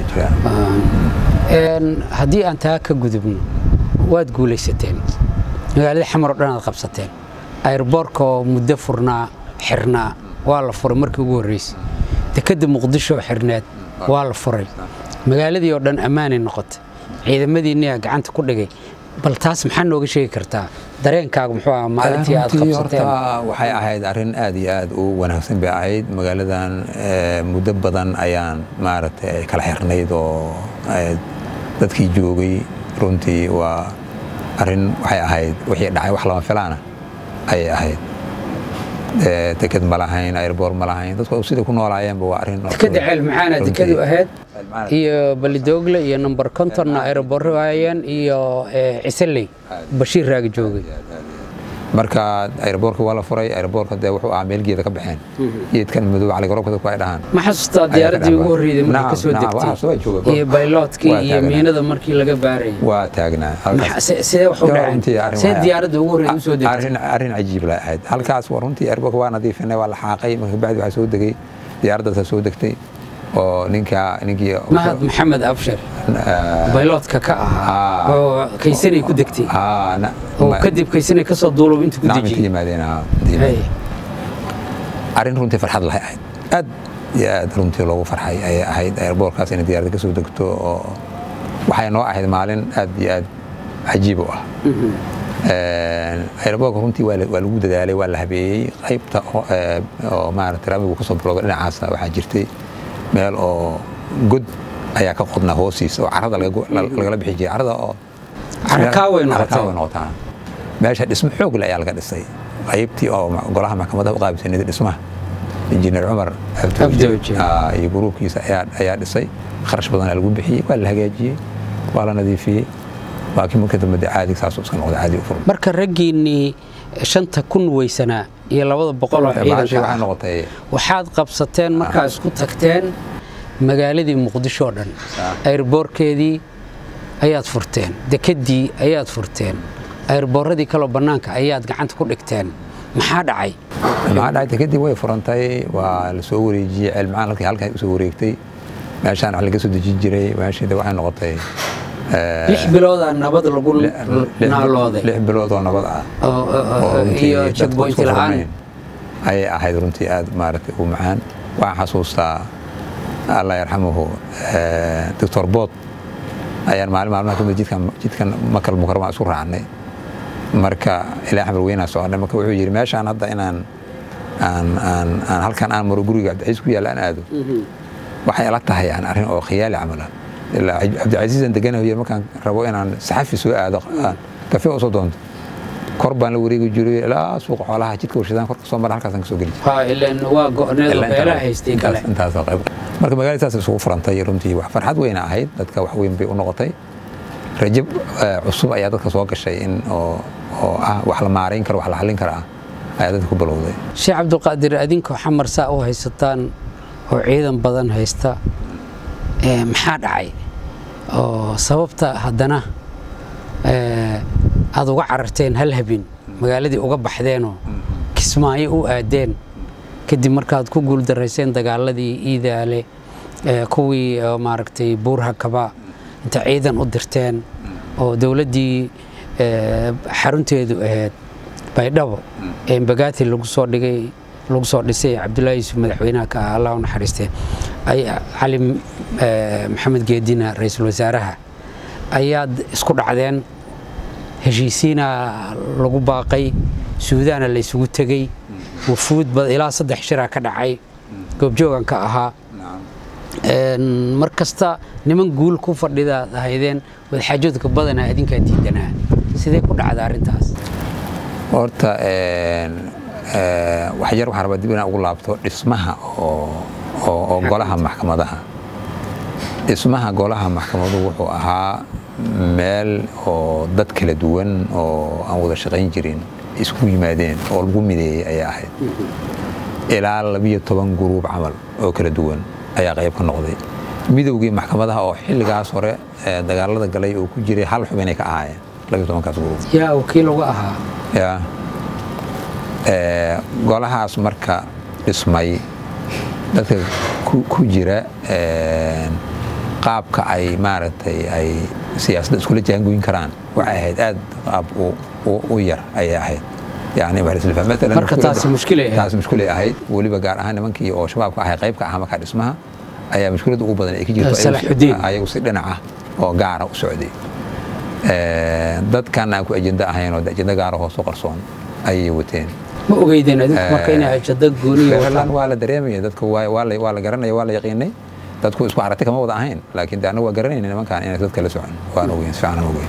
haddii aan taa ka gudubno waad guulaysateen magaalada xamar oo dhan aad qabsateen ayrboorka oo muddo furnaa xirnaa waa la furay markii ugu horreysay dekedda muqdisho oo xirneed waa la furay magaaladii oo dhan ammaanay noqotay ciidamadiinniyaa gacanta ku dhigay bal taas maxaa nooga sheegi kartaa dareenkaagu muxuu ahaa maalintii aad qabsateen waxay ahayd arrin aad iyo aad u wanaagsan bay ahayd magaaladan muddo badan ayaan maaragtay kala xirnayd oo dadkii joogay runtii waa arrin waxay ahayd wixii dhacay wax lama filaana ayay ahayd deked ma lahayn airboor ma lahayn dadku siday ku noolaayeenba waa arrin dekeda ceel maxaana dekadu ahayd iyo balidoogle iyo number contonna aeroboorro waayeen iyo ciseley bashiir raagi joogay marka airboorka waa la furay airboorka dee wuxuu ahaa meel geeda ka baxeen geedkan madow caligaroobka dadku ay dhahaan ma xasuustaa diyaaradii ugu horreeyday markii ka soo degtay iyo bayloodkii iyo miinada markii laga baarayay waa taagnaa sidee wax u dhaceen see diyaaradda ugu horreeyay u soo degtay arrin arrin cajiib la ahayd halkaas waa runtii airboorka waa nadiifinay waa la xaaqay marka bacdi waxaa soo degay diyaaraddaasa soo degtay oo ninka ninkii mahad maxamed abshir bayloodka ka ahaa oo kaysanay ku degtay oo kadib kaysanay ka soo duulow inta ku dejiyay yimaadeen arrin runtii farxad lahay ahayd aad iyo aad runtii loogu farxay ayay ahayd airboorkaas inay diyaaradda ka soo degto oo waxay noo ahayd maalin aad iyo aad cajiib u ah airboorka runtii waa lagu dadaalay waa la habeeyey qaybta oo maaragtay ramigu kasoo bilowda dhinacaasna waxaa jirtay meel oo god ayaa ka qodnaa hoostiisa oo carada lagala bixi jiray carada oo carakaaway noqotaa meesha dhismo xoog le ayaa laga dhisay qaybtii oo golaha maxkamadaha u qaabisanayd dhismaha injineer cumar iyo gruubkiisa ayaa dhisay kharash badanaa lagu bixiyey waa la hagaajiyey waa la nadiifiyey laakiin marka dambe dee caadi saasuu iska noqday caadi u furan marka raggiinnii shanta kun weysanaa iyo labada boqol oo ciidanka ah noqotay waxaad qabsateen markaa isku tagteen magaaladii muqdisho oo dhan ayrboorkeedii ayaad furteen dekeddii ayaad furteen ayrboorradii kaloo bannaanka ayaad gacanta ku dhigteen maxaa dhacay maxaa dhacay dekeddii way furantay waa la soo wareejiyey ceelmacaan halkii halkaa usoo wareegtay meeshaan wax laga soo dejin jiray meeshii waxay noqotay lix biloodaa nabad lagu naalooday lix bilood oo nabad ah iyo jagboynti la'aan ayay ahayd runtii aad maaragtay u macaan waxaan xasuustaa allah yarxamuhu doctor bood ayaan maalin maalmaha kamid jidkan jidkan makal mukarama isku raacnay marka ilaa axmed weynaa soconay marka wuxuu yidhi meeshaan hadda inaan aan aan aan halkan aan maro guriga cabdicasiis ku yaalla aan aado waxay ila tahay aan arrin oo khiyaali camal ah ilaa cabdicasiisan deganayo markaan rabo inaan saxafi soo aado kafe usoo doonto kor baan la wareegi jiray ilaa suuqa xoolaha jidka warshadaan korka soo mara halkaasaan kasoo geli waa go'need beelaha haystay kale intaasoo qayb marka magaalada saas isugu furantay runtii wax farxad weyna ahayd dadka wax weyn bay u noqotay rajab cusub ayaa dadka soo gashay in oo oo ah wax la maarayn karo wax la xallin kara ah ayaa dadka ku bilowday sheekh cabdulqaadir adinkoo xamar saa u haysataan oo ciidan badan haysta maxaa dhacay oo sababta haddana aad uga cararteen hal habin magaaladii uga baxdeenoo kismaayo u aadeen kadib markaad ku guuldarayseen dagaaladii iidaale kuwii maaragtay buurhakaba inta ciidan u dirteen oo dowladdii xarunteedu ahayd baydhabo ee mbagaati lagu soo dhigay lagu soo dhisay cabdullaahi yuusuf madaxweynaha ka ah allah u naxariistee cali maxamed geedina ra-iisul wasaaraha ayaad isku dhacdeen heshiisiina lagu baaqay suudaana la isugu tegey wufuud ilaa saddex shiraa ka dhacay goobjoogan ka ahaa mar kasta niman guul ku fadhidaad ahaydeen wadaxaajoodka badanaa adinkaa diidanaa sidee ku dhacda arrintaas horta waxyar waxaan rabaa dib inaan ugu laabto dhismaha oo golaha maxkamadaha dhismaha golaha maxkamadu wuxuu ahaa meel oo dad kala duwan oo aan wada shaqayn jirin isku yimaadeen oo lagu mideeyey ayaa ahayd ilaa labiyo toban guruub camal oo kala duwan ayaa qayb ka noqday midowgii maxkamadaha oo xilligaas hore dagaalada galay oo ku jiray hal xubinay ka ahaayeen labiyo tobankaas guruub yaa wakiil uga ahaa ya golahaas marka dhismay dadka ku jira qaabka ay maaragtay ay siyaasadda iskula jaangoyn karaan waxay ahayd aad qaab u yar ayay ahayd marka taasi mushkilay taas mushkilay ahayd weliba gaar ahaan nimankii oo shabaabka ahay qayb ka ahaa markaa dhismaha ayaa mushkiladda ugu badan ay ka jirto ayagu si dhinaca oo gaara u socday dadkan aan ku ajenda ahayn oo ajenda gaara hoos u qarsoon ayay wateen ma ogeydeen adinku marka inay ajenda gooniya wataan waa la dareemaya dadka waa la garanaya waa la yaqiinay dadku isku aragti kama wada ahayn laakiin de annagu waa garanayna nimankan inay dadka la socon waan ogeyn si fiican ogeyn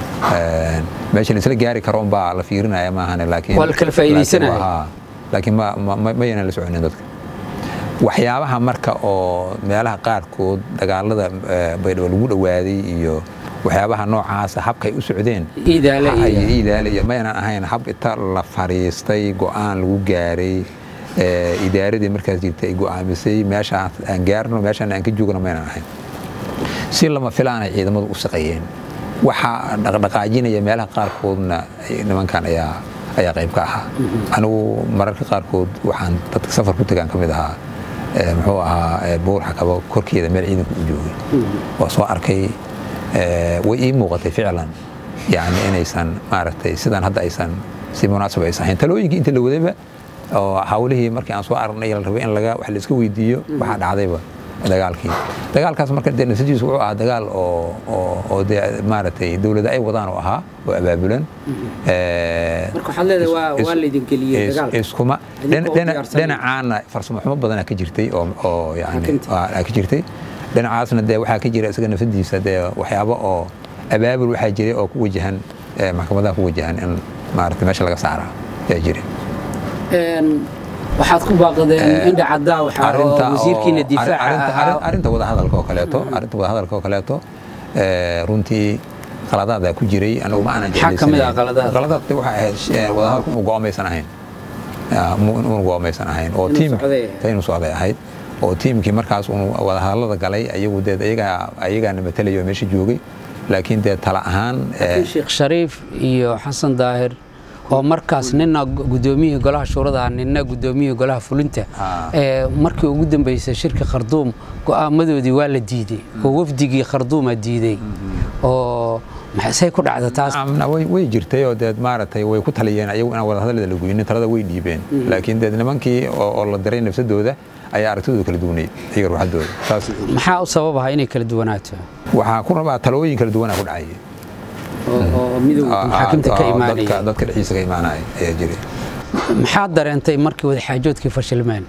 meesha la isla gaari karo unbaa la fiirinaya maahane laakiin waa la kala faa'iidaysanaya laakiin ma yanan la soconin dadka waxyaabaha marka oo meelaha qaarkood dagaalada baydhabo lagu dhawaaday iyo waxyaabaha noocaasa habkay u socdeen iidaale iyo mayanan ahayn hab inta la fariistay go'aan lagu gaaray idaaradii markaas jirta ay go'aamisay meeshaan aan gaarno meeshaan aan ka joogno maynan ahayn si lama filaanay ciidamadu u shaqeeyeen waxaa dhaqdhaqaajinaya meelaha qaarkoodna nimankan ayaa ayaa qayb ka ahaa anigu mararka qaarkood waxaan dadka safar ku tagaan ka mid ahaa muxuu ahaa buurxa kaba korkeeda meel ciidanku u joogay waa soo arkay way ii muuqatay ficlan yani inaysan maaragtay sidaan hadda aysan si munaasab aysan ahayn talooyinkii inta la wadayba oo hawlihii markii aan soo aragnay la rabay in laga wax la iska weydiiyo waxaa dhacdayba dagaalkii dagaalkaas marka dee natiijadiisu wuxuu ahaa dagaal oo oo oo dee maaragtay dowladda ay wadaan oo ahaa oo abaabulan marka waxaad leedahay waa waa laydin geliyey dagaal iskuma dhinacaana farsamo xumo badanaa ka jirtay oo oo yani ka jirtay dhinacaasna dee waxaa ka jira isaga nafsadiisa dee waxyaabo oo abaabul waxaa jiray oo ku wajahan maxkamadaha ku wajahan in maaragtay meesha laga saaraa ayaa jiray waxaad ku baaqdeen indha caddaa waxaa oo wasiirkiina difaaca arrinta wadahadalka oo kaleeto arrinta wadahadalka oo kaleeto runtii qaladaada ku jiray anigu ma aanan maxaa kamid ah qaladaad qaladaadka waxay ahayd wadahadalku inu go'amaysan ahayn inu go'amaysan ahayn oo tiim inuu socday ahayd oo tiimkii markaas uu wadahadalada galay ayagu dee ayagaa ayagaana matalayo meesha joogay laakiin dee tala ahaan sheekh shariif iyo xasan daahir oo markaas nina gudoomiyihii golaha shuurada nina gudoomiyihii golaha fulinta markii ugu dambeysay shirka kharduum go'aamadoodii waa la diiday oo wafdigii kharduuma diiday oo maxay ku dhacda taas way jirtay oo deed maaragtay way ku taliyeen ayagu inaan wadahadalada la goynin talada way dhiibeen laakiin deed nimankii oo la diray nafsadooda ayaa aragtidooda kala duwanay iyaga ruuxadooda taas maxaa u sababaha inay kala duwanaato waxaa ku rabaa talooyin kala duwanaa ku dhacaya oo midowga maxaakiimta ka imaanaya dadka dhexdiisa ka imaanaya ayaa jiray maxaad dareentay markii wadaxaajoodkii fashilmeen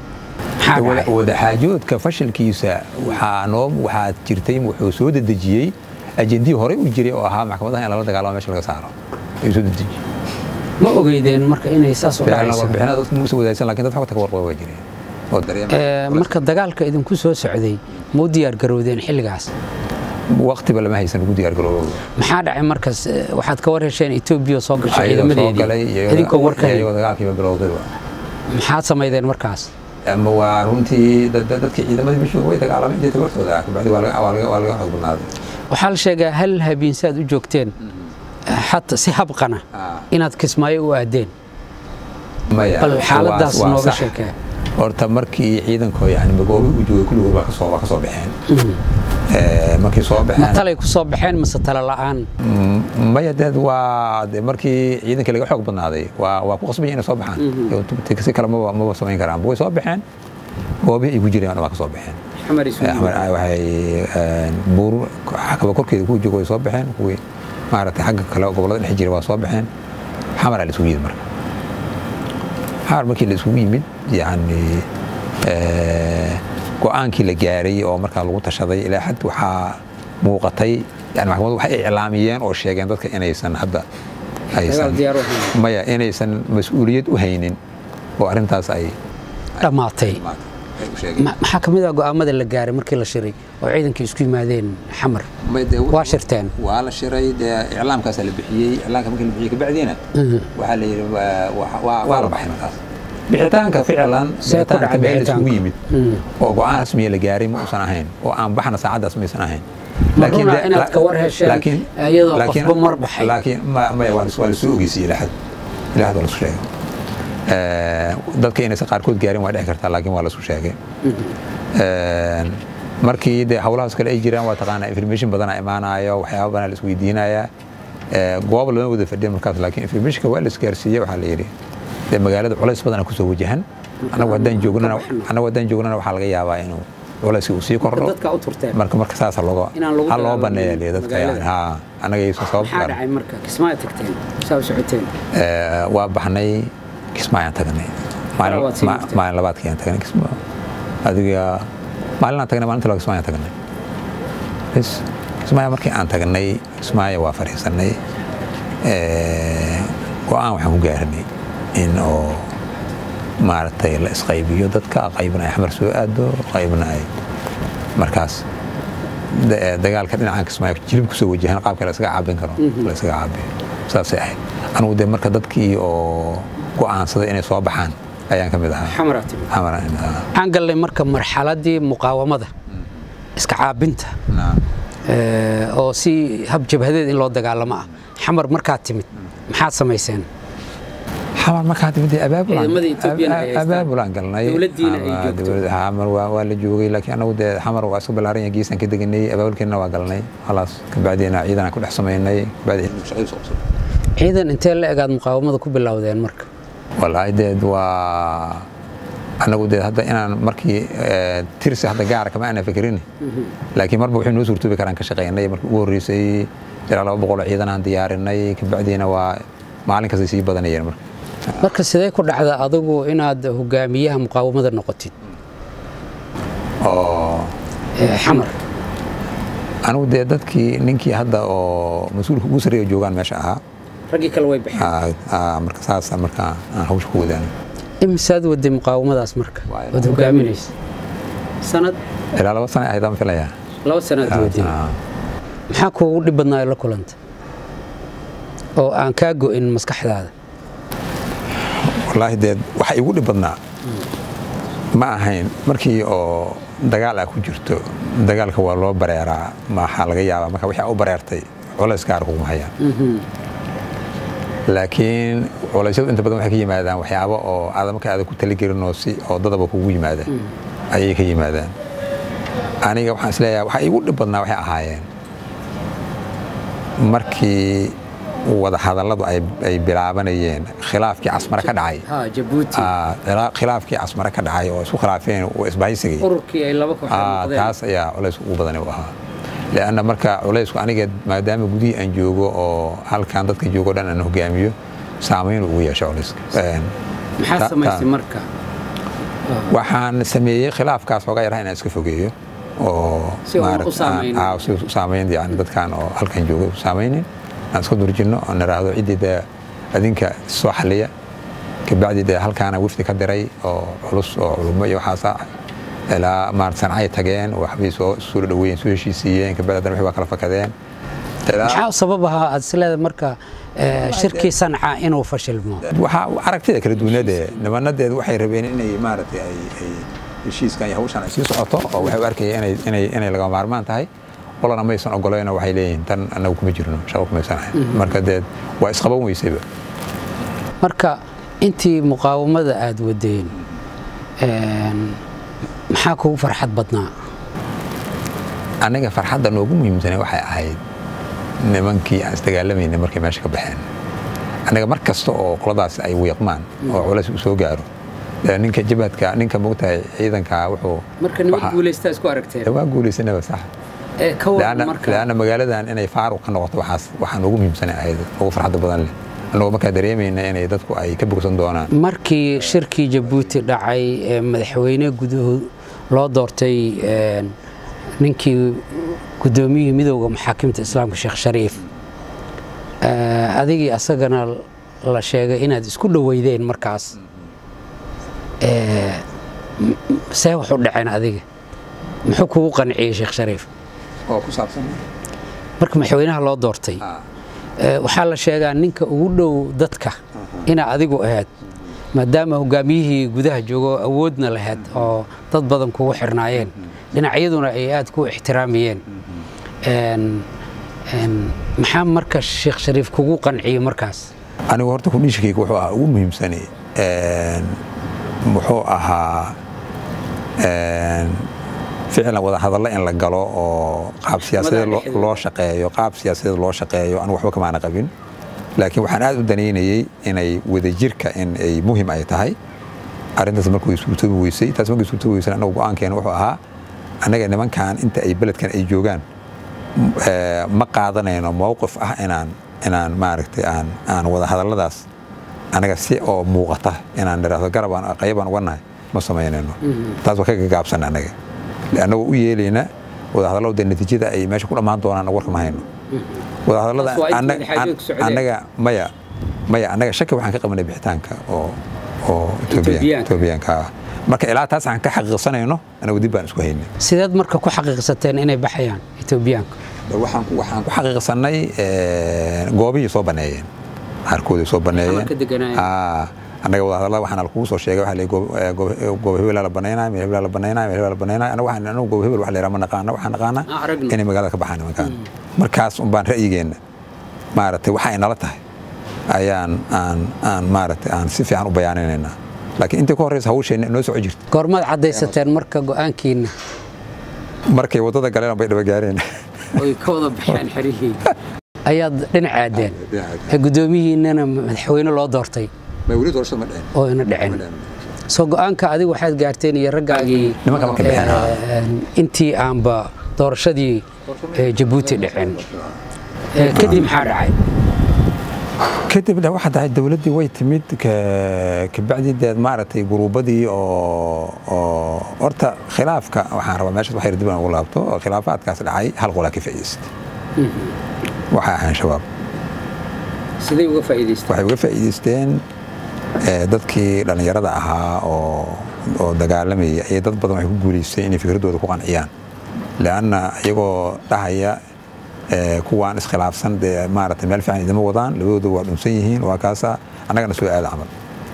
wadaxaajoodka fashilkiisa waxaa noo waxaa jirtay wuxuu soo dedejiyey ajendii horey u jiray oo ahaa maxkamadaha in lala dagaalamo meesha laga saaro ayuu soo dedejiyey ma ogeydeen marka inay saas u dhacayso warbixinada dadku muusa wadaagsan lakin dad xogta ka warqaba waa jireen oo dareema marka dagaalka idinku soo socday ma u diyaar garowdeen xilligaas waqtiba lama haysan ugu diyaar garoobo maxaa dhacay markaas waxaad ka war hesheen etoobiya soo gashay ciidamadeedii idinkoo warka iyagoo dagaalkiiba bilowdayba maxaad samaydeen markaas ama waa runtii dadkii ciidamadii mashhuur way dagaalameen intii tabartooda kabacdi waa laga xoog badnaaday waxaa la sheegaa hal habeensaad u joogteen xata si habqana inaad kismaayo u aadeen maya bal xaaladaas waa- waa nooga sax. sheekee horta markii ciidanko yani magoobi u joogay kulligood waa kasoo waa kasoo baxeen Eh, markii soo ma baxeen talay ku soo baxeen mase tala la'aan Mm, maya deed waa de markii ciidanka laga xoog badnaaday waa waa ku qasbaya inay soo baxaan Iyo si kale maba maba samayn karaan way soo baxeen goobihii ay ku jireen waa ka soo baxeen xamar Eh, Axmed Cali waxay eh, buur xakaba korkeeda ku joogo way soo baxeen kuwii maaragtay xagga kale oo gobollada dhex jira waa soo baxeen xamar aa la isugu yimid marka xamar markii la isugu yimid yani eh, go-aankii la gaaray oo markaa lagu tashaday ilaa xad waxaa muuqatay yani maxkamaddu waxay iclaamiyeen oo sheegeen dadka inaysan hadda aysan diyaar u ahayn. maya inaysan mas-uuliyad u haynin oo arrintaas ay dhammaatay ay u sheegeen Ma- maxaa ka mid ah go'aamada la gaaray markii la shiray oo ciidankii isku yimaadeen xamar waa shirteen waa la shiray dee iclaamkaasaa la bixiyey iclaamka markii la bixiyey kabacdiina waxaa la yidhi waa- waa- waa waa la baxay markaas bixitaanka ficlan See ku dhacay bixitaanka meel isugu bixitaanka? yimid oo go-aan rasmiya la gaaray ma uusan ahayn oo aan baxna saacaddaas maysan ahayn Ma runa de- inaad la- ka war hesheen laakiin- iyadoo laakiin- qofba mar baxay? laakiin ma- maya waa la- waa la soo ogeysiyey ilaa xad ilaa xad waa la isu sheegay Eh, dadka inaysan qaarkood gaarin waa dhici kartaa laakiin waa la isu sheegay Een, markii de hawlahaas kale ay jiraan waa taqaanaa information badana imaanayo waxyaaba badan la isweydiinayaa Ee, goob lama wada fadhiyan markaas laakiin informationka waa la isgaarsiiyey waxaa la yidhi dee magaalada culays badana kusoo wajahan anagu haddaan joognana anagu haddaan joognana waxaa laga yaabaa inuu culayski uu sii kordho dadka u turteen marka marka saasa looga Inaan lagu ha loo dagaallamin baneeya liya dadka yani magaalada. ha anaga aysan sabab maxaa garan dhacay marka kismaayo tagteen saa u socoteen Ee, waa baxnay kismaayaan tagnay Maalin- Labaad sii ma- jirtay. maalin labaadkayaan tagnay kisma adiga maalinaan tagnay maalinta labaad kismaayaan tagnay bas kismaaya markii aan tagnay kismaaya waa fadhiisanay Ee, go-aan waxaan ku gaaranay in oo maaragtay la isqaybiyo dadka qaybna ay xamar soo aado qaybna ay markaas da- dagaalka dhinacan kismaayo jilib kusoo wajahan qaabka la iskaga caabin karo la iskaga caabiyo saasay ahayd anigu dee marka dadkii oo go'aansaday inay soo baxaan ayaan ka mid ahaa xamaraa timid xamara in ahaa waxaan galnay marka marxaladii muqaawamada iska caabinta Naam. ee, oo si hab jabhadeed in loo dagaalamo ah xamar markaad timid maxaad samayseen xamar markaa timid abaabulaan Ciidamada Ethiopian ay haystaan. abaabulaan galnay Dowladdiina ay Ama joogto. dowladda- xamar waa waa la joogay laakiin anagu dee xamar waa iska ballaaran yahay geesaan ka deganay abaabulkeena waa galnay khalaas kabacdiina ciidanaan ku dhex samaynay kabacdi shaqadii soo qabsanay ciidan intee la egaad muqaawamada ku bilowdeen marka wallaahi deed waa anagu dee hadda inaan markii eh, tirsi hadda gaara kama aanan fekerin laakiin marba wuxuu noo suurtoobi karaan ka shaqaynay markii ugu horreysay ilaa laba boqol oo ciidan aan diyaarinay kabacdiina waa maalin kastay sii badanayeen marka marka sidee ku dhacda adigu inaad hogaamiyaha muqaawamada noqotid oo ee, xamar anigu dee dadkii ninkii hadda oo mas-uulka ugu sarreeya joogaan meesha ahaa raggii kale way baxeen aa- aa, marka saasa marka aan hawsha ku wadaan imisaad waday muqaawamadaas marka Waa- ood hogaaminaysa sanad ilaa laba sana ahayd aan filayaa laba sanaad waday Aa, maxaa kuugu dhib badnaa la kulanta oo aan kaa go'in maskaxdaada wallaahi dee waxa igu dhib badnaa ma ahayn markii oo dagaal aa ku jirto dagaalka waa loo bareeraa maxaa laga yaabaa marka wixii aa u bareertay culays gaar kuguma hayaan laakiin culaysyadu inta badan waxay ka yimaadaan waxyaabo oo aada marka aada ku taligelin oo si oo dadaba kugu yimaada ayay ka yimaadaan aniga waxaan isleeyahay waxa igu dhib badnaa waxay ahaayeen markii wada hadalladu ay ay bilaabanayeen khilaafkii casmare ka dhacay ha jabuuti Aa, khilaa- khilaafkii casmare ka dhacay oo isku khilaafeen oo isbahaysigay ururkii ay laba kooxood Aa, noqdeen taas ayaa culays ugu badan u ahaa leanna marka culaysku aniga maadaama gudihii aan joogo oo halkan dadka joogo dhan aan hogaamiyo saamayn ugu yeesha culayska Een, maxaa ta- samaysay ta- marka waxaan sameeyey khilaafkaas xoogaa yaraha inaan iska fogeeyo oo Si uuna u maaragta- saameynin. aa, si u saamayn yani dadkan oo halkan jooga u saamaynin aan iska durjinno oo niraahdo ciddii dee adinka soo xaliya kabacdi dee halkaana wifdi ka diray oo culus oo culummo iyo waxaasa ilaa maarata sancay tageen waxbay soo soo dhaweeyeen soo heshiisiiyeen kabacdi haddana wixii waa kala fakadeen Ilaa- maxaa sabab ahaa aad isleedahay marka ee, shirkii sanca inuu fashilmo waxaa aragtida kala duwanade nimanadeed waxay rabeen inay maaragtay ay ay heshiiskan iyo hawshan ay sii socoto oo waxay u arkayeen inay inay inay laga maarmaan tahay qolana maysan ogolayno waxay leeyihiin tan annagu kuma jirno shaqo kumaysan ahayn marka deed waa isqaban weysayba marka intii muqaawamada aada wadeen maxaa kugu farxad badnaa aniga farxadda noogu muhiimsanay waxay ahayd nimankii aan isdagaalamayna markay meesha ka baxeen aniga mar kasta oo qoladaas ay wiiqmaan oo culays u soo gaaro ninka jabadka ninka mogtahay ciidanka wuxuu marka niman guulaystaa isku aragteen waa guulaysanaba sax leanna magaaladan inay faaruq ka noqoto waxaas waxaa noogu muhiimsanay ahayd ugu farxadda badan leh annagoo markaa dareemayna inay dadku ay ka bogsan doonaan markii shirkii jabuuti dhacay ee madaxweyne guduhu loo doortay ninkii guddoomiyihii midowda maxaakimta islaamka sheekh shariif adigii asagana la sheegay inaad isku dhoweydeen markaas see wax u dhaceen adiga muxuu kugu qanciyey sheekh shariif oo ku saabsan marka madaxweynaha loo doortay waxaa la sheegaa ninka ugu dhow dadka inaa adigu ahayd maadaama hogaamiyihii gudaha joogo awoodna lahayd oo dad badan kugu xirnaayeen dhinacyaduna ay aad ku ixtiraamayeen maxaa marka sheekh shariif kugu qanciyey markaas anigu horta kudhiishikayga wuxuu ahaa ugu muhiimsani muxuu ahaa ficlan wada hadallo in la galo oo qaab siyaasadeed loo shaqeeyo qaab siyaasadeed loo shaqeeyo anu waxba kamaana qabin laakiin waxaan aad u danaynayey inay wadajirka in ay muhim ay tahay arrintaas markuu suurtoobi weysay taas markii suurtoobi weysay anagu go-aankeena wuxuu ahaa annaga nimankan inta ay beledkan ay joogaan ma qaadanayno mowqif ah inaan inaan maaragtay aan aan wada hadalladaas anaga si oo muuqata inaan nidhaahdo garabaan qayabaan uga nahay ma samaynayno taas waa ka gagaabsan annaga annagoo u yeelayna wadahadallada dee natiijada ay meesha ku dhammaan doonaan warka ma hayno wadahadallada annaga maya maya annaga shaki waxaan ka qabanay bixitaanka oo oo etoobiyaanka ah marka ilaa taas aan ka xaqiiqsanayno anagu dib baan isku haynay sideed marka ku xaqiiqsateen inay baxayaan etoobiyaanka waxaan ku xaqiiqsanay goobihii soo baneeyeen qaarkoodii soo baneeyeen annaga wadahadallada waxaana lakugu soo sheegay waxa goob hebelaa la banaynaya meel hebelaa la banaynaya meel hebelaa la banaynaya anaga waxaan anagu goob hebel wax la yidhaha ma naqaana waxaan naqaanaa inay magaalada ka baxaan nimankaan markaas un baan ra'yigeenna maaragtay waxa ay nala tahay ayaan aan aan maaragtay aan si fiican u bayaaninaynaa laakiin intii ka horreysa hawsheenna inoo soco jirta goormaad caddaysateen marka go'aankiinna markay waddada galeen bay dhabagaareen oy ka wada baxeen xerihii ayaad dhinac aadeen guddoomiyihiinnana madaxweyne loo doortay oo ina dhicin soo go'aanka adiga waxaad gaarteen iyo raggaagii intii aanba doorashadii jabuuti dhicin kadib maxaa dhacay kadibna waxaa tahay dowladdii way timid kabacdideed maaragtay guruubadii oo oo horta khilaafka waxaan rabaa meeshaas waxyar dib aan ugu laabto oo khilaafaadkaas dhacay hal qolaa ka faa'iidaystay waxay ahayn shabaab siday uga faa'iidaysteen waxay uga faa'iidaysteen dadkii dhallinyarada ahaa oo oo dagaalamaya iyo dad badan waxay ku guulaystay inay fikraddooda ku qanciyaan leanna iyagoo dhahaya kuwaan iskhilaafsan dee maaragtay meel fiican idima wadaan labadooda waa dhunsan yihiin waa kaasa annagana soo aada camal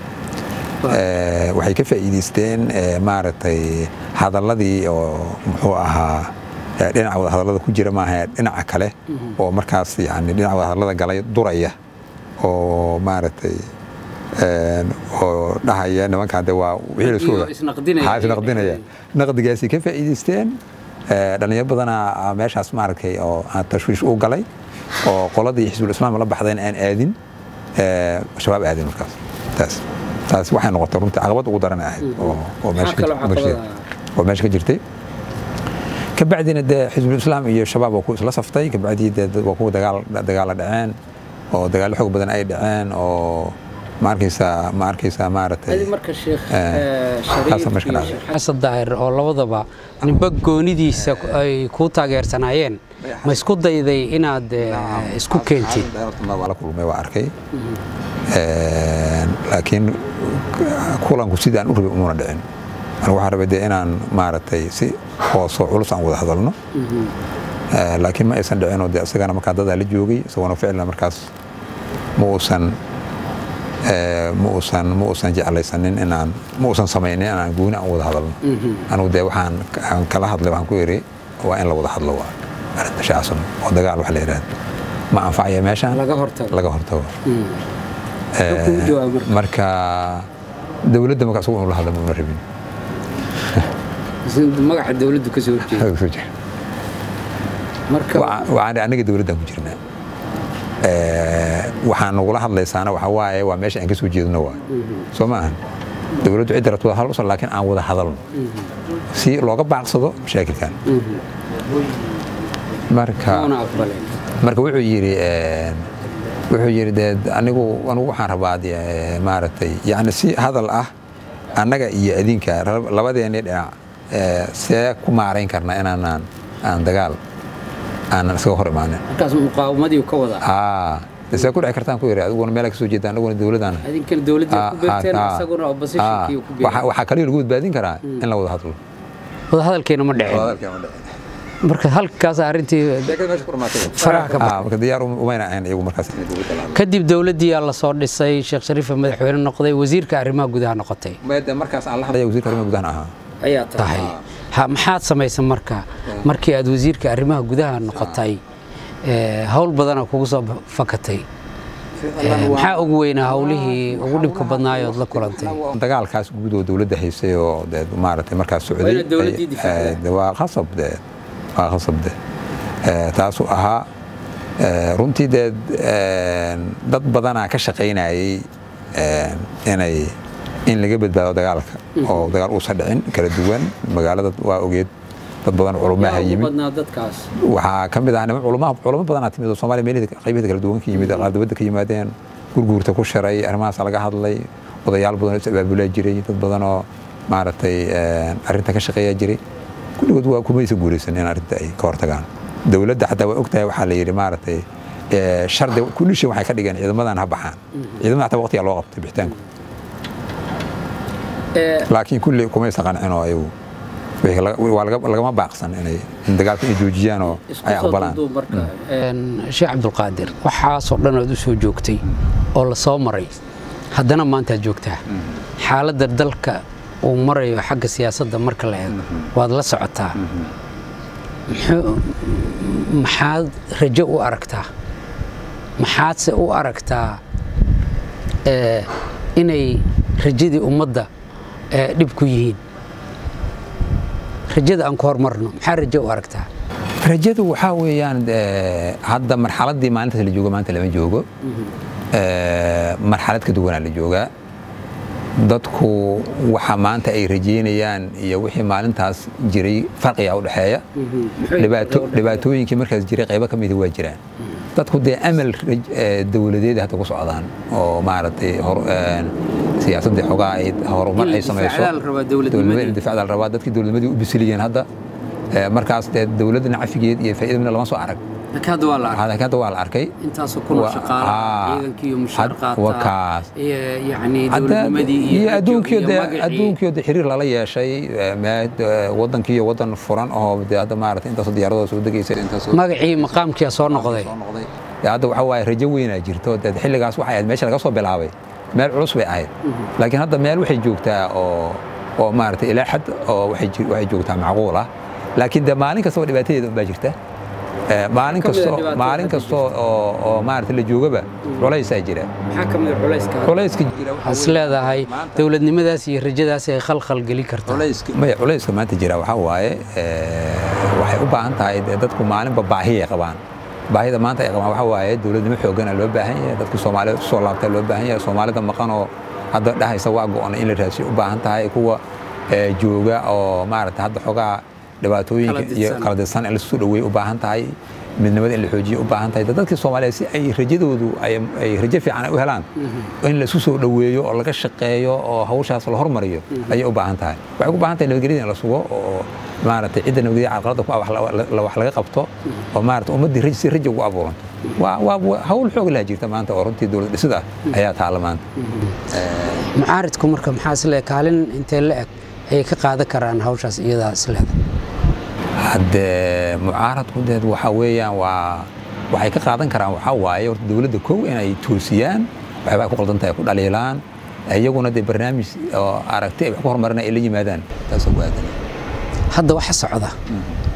waxay ka faa'iidaysteen maaragtay hadalladii oo muxuu ahaa dhinaca wada hadallada ku jira maaha dhinaca kale oo markaas yani dhinaca wada hadallada galay duraya oo maaragtay oo dhahaya nimankaan de waa wixii la isnaqdinaya naqdigaasi ka faa'iidaysteen dhalinyaro badanaa meeshaas maaragtay oo aan tashwiish u galay oo qoladii xisbul islaam la baxdeen aan aadin shabaab aadin markaas taas taas waxay noqotay runtii caqabad ugu daran ahayd oo meesha ka jirtay kabacdina dee xisbul islaam iyo shabaab waa ku isla saftay kabacdii dee waa kuwa dagaal dagaala dhaceen oo dagaallo xoog badan ay dhaceen oo ma arkaysaa ma arkaysaa maaragtay xasan daahir oo labadaba ninba goonidiisa ay kuu taageersanaayeen ma isku dayday inaad isku keentid waa la kulmay waa arkay laakiin kulanku sidii aan u rabay umuna dhicin anigu waxaan rabay dee inaan maaragtay si hoosoo culus aan wada hadalno laakiin ma aysan dhicinoo dee isagana markaa dadaa la joogay isagoona ficlan markaas ma uusan ma uusan ma uusan jeclaysanin inaan ma uusan samaynin inaan gooni aan wada hadalno anigu dee waxaan aan kala hadlay waxaan ku yidhi waa in la wada hadlo waa arrinta shacsan oo dagaal wax la yidhaahdo ma anfacaya meeshaan laga hortago laga hortago Wuxuu kugu jawaabay marka? marka dowladda marka asugu inuu la hadla mauna rabin magaca dowladdu ka soo horjeeda marka Waxa- waxaan anaga dowladdan ku jirnaa Eh, waxaan nagula hadlaysaana waxa waaye waa meesha aan ka soo jeedno waa soo ma ahan dowladdu cidda rabto wada hadal usan laakiin aan wada hadalno si looga baaqsado mashaakilkan marka una aqbaleen marka wuxuu yidhi eh, wuxuu yidhi dee anigu anigu waxaan rabaa dee, eh, maaragtay yani si hadal ah annaga iyo adinka rab- labadeennii dhinac eh, see ku maarayn karna inaanaan aan dagaal aanan iskaga hor imaanin markaas muqaawamadii ka wadaa aa de see ku dhici kartaan ku yidhi adiguna meelaa ka soo jeeda aniguna dowladaan idinkana dowladda ku beerteen isaguna oppositionkii ku beerteen waxaa kaliya lagu badbaadin karaa in la wada hadlo wada hadalkeena ma dhicin marka halkaas arrintii faraha ka Ah, marka diyaar um- umayna ahayn iyagu markaas inay dowladda la hadlaan. kadib dowladdii aa la soo dhisay sheekh shariifa madaxweyne noqday wasiirka arrimaha gudaha noqotay Maya markaas aan la hadlaya wasiirka arrimaha gudaha ahaa ayaa tahay ha maxaad samaysan marka markii aad wasiirka arrimaha gudaha noqotay ee, hawl badana kugu soo fakatay Ee, maxaa ugu weynaa hawlihii ugu dhibka badnaayood la kulantay dagaalkaas guud oo dowladda haysay oo dee maaragtay markaas socday Waa inaad dowladdii ay- difaacdaa. eh, dee waa qasab de waa qasab de Eh, taasuu ahaa eh, runtii dee eh, dad badanaa ka shaqaynayay eh, inay in laga badbaado dagaalka oo dagaal uusan dhicin kala duwan magaalada waa ogeed dad badan culumaha Yaa ugu yimid badnaa dadkaas waxaa ka mid ah niman culama culamo badanaa timid oo soomaaliya meelaheeda qaybaheeda kala duwan ka yimid qaar dibadda ka yimaadeen gurguurta ku shiray arrimahaas laga hadlay odayaal badan oo is abaabulaa jiray dad badan oo maaragtay eh, arrinta ka shaqeeya jiray kulligood waa kumaysa guulaysan in arrinta ay ka hortagaan dowladda xataa waa ogtahay waxaa la yidhi maaragtay eh, shardi kulli shay waxay ka dhigeen ciidamadan ha baxaan ciidamada xataa waqtigaa loo qabtay bixitaanku Ee, laakiin kulli kumaysa qancin oo ayagu wixii laga- waa laga- lagama baaqsan inay in dagaalka ay joojiyaan oo isku ay soo aqbalaan duuduub marka Een, sheekh cabdulqaadir waxaasoo dhan ood u soo joogtay oo la soo maray haddana maantaad joogtaa xaaladda dalka uu marayo xagga siyaasadda marka la eego waad la socotaa Muxuu- maxaad rajo u aragtaa maxaadse u aragtaa ee, inay rajadii ummadda ee, dhib ku yihiin rajada aan ku hormarno maxaa rajo u aragtaa rajadu waxaa weeyaan eh, hadda marxaladdii maalintaas la joogo maanta lama joogo Eh, marxalad ka duwanaa la joogaa dadku waxa maanta ay rajeynayaan iyo wixii maalintaas jiray farqiga u dhexeeya dhibaato dhibaatooyinkii markaas jiray qaybo ka mida waa jiraan dadku dee amal raj- eh, dowladeed hadda ku socdaan oo maaragtay hor- eh, siyaasaddii xogaa ay horumar In la ay samayso difacdaa la rabaa dowladnimadii. Dowladnimada in difacdaa la rabaa dadkii dowladnimadii u bisiliyeen hadda Eh, markaas dee dowladda nacafigeed iyo faa'iida midna lama soo arag laakiin hadda waa la arkay Hadda- hadda waa la arkay intaasoo kun oo Wa- shaqaala aa, ciidankii iyo mushaar had- qaata waa kaas. iyo yacni Hadda- dowladnimadii iyo iyo la adduunkiyo joogay iyo dee magacii. adduunkiyo dee xiriir lala yeeshay eh, meed, eh, wadankii iyo wadan furan oo dee hadda maaragtay intaasoo diyaaradooda soo degaysa intaasoo magacii maqaamkiia soo noqday soo noqday Dee hadda waxa waaye rajo weynaa jirto dee xilligaas waxay ahayd meesha laga soo bilaabay meel culus bay ahayd laakiin hadda meel waxay joogtaa oo oo maaragtay ilaa xad oo waxay ji- waxay joogtaa macquul ah laakiin dee maalin kastaba dhibaatadeeda unbaa jirta Eh, maalin Ka mid ah kasto dhibaatada maalin hadda kasto oo oo maaragtay la joogaba culaysaa jira maxaa ka mid a culayska culayska jira waxa waxaad is weeye leedahay maanta- dowladnimadaas iyo rajadaas ay khalkhal gelin kartaa maya culayska maanta jira waxaa waaye eh, waxay u baahan tahay dee dadku maalinba baahi ay qabaan baahida maanta ay qabaan waxaa waaye dowladnimo xoogana loo baahan yahay dadka soomaalida usoo laabtaa loo baahan yahay soomaalida maqan oo hadda dhahaysa waa go-on in la raadsiyo u baahan tahay kuwa eh, jooga oo maaragtay hadda xogaa dhibaatooyinka Kala iyo didsan. kala didsan in lasu dhaweey u baahan tahay midnimada in la xoojiyo u baahan tahay dadkii soomaaliyeed si ay rajadoodu ay ay rajo fiican u helaan in la isu soo dhaweeyo oo laga shaqeeyo oo hawshaas la hormariyo ayay u baahan tahay waxay u baahan tahay nabadgelyada in la sugo oo maaragtay cidda nabadgelya carqaladda ku ah wax la- la- wax laga qabto oo maaragtay ummaddii raj- si rajo ugu abuuranto waa waa hawl xoog laha jirta maanta oo runtii dowlad dhisida ayaa taalla maanta mucaaridku marka maxaa is leedahay kaalin intee la eg ayay ka qaadan karaan hawshaas iyadaa is leedahay haddee mucaaradku deed waxa weeyaan waa waxay ka qaadan karaan waxaa waaye horta dowladda kow inay toosiyaan waxyaabaa ku qaldan tahay ku dhaliilaan iyaguna dee barnaamij oo aragti ay wax ku horumarinaya ay la yimaadaan taasoo waadan hadda waxa socda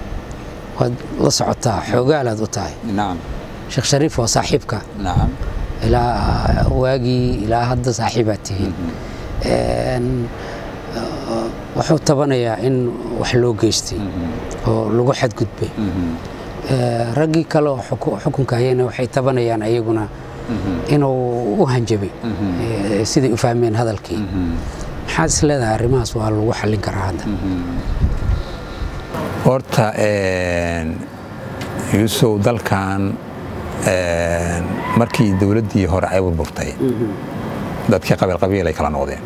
waad la socotaa xoogaalaad u tahay nacam sheekh shariif waa saaxiibka nacam ilaa waagii ilaa hadda saaxiibaad tihiin wuxuu tabanayaa in wax loo geystay oo lagu xadgudbay raggii kale oo xukunka hayana waxay tabanayaan ayaguna inuu u hanjabay siday u fahmeen hadalkii maxaad is leedahay arrimahaas waa lagu xallin karaa hadda horta yuusow dalkan markii dowladdii hore ay burburtay dadkii qabiil qabiil ay kala noqdeen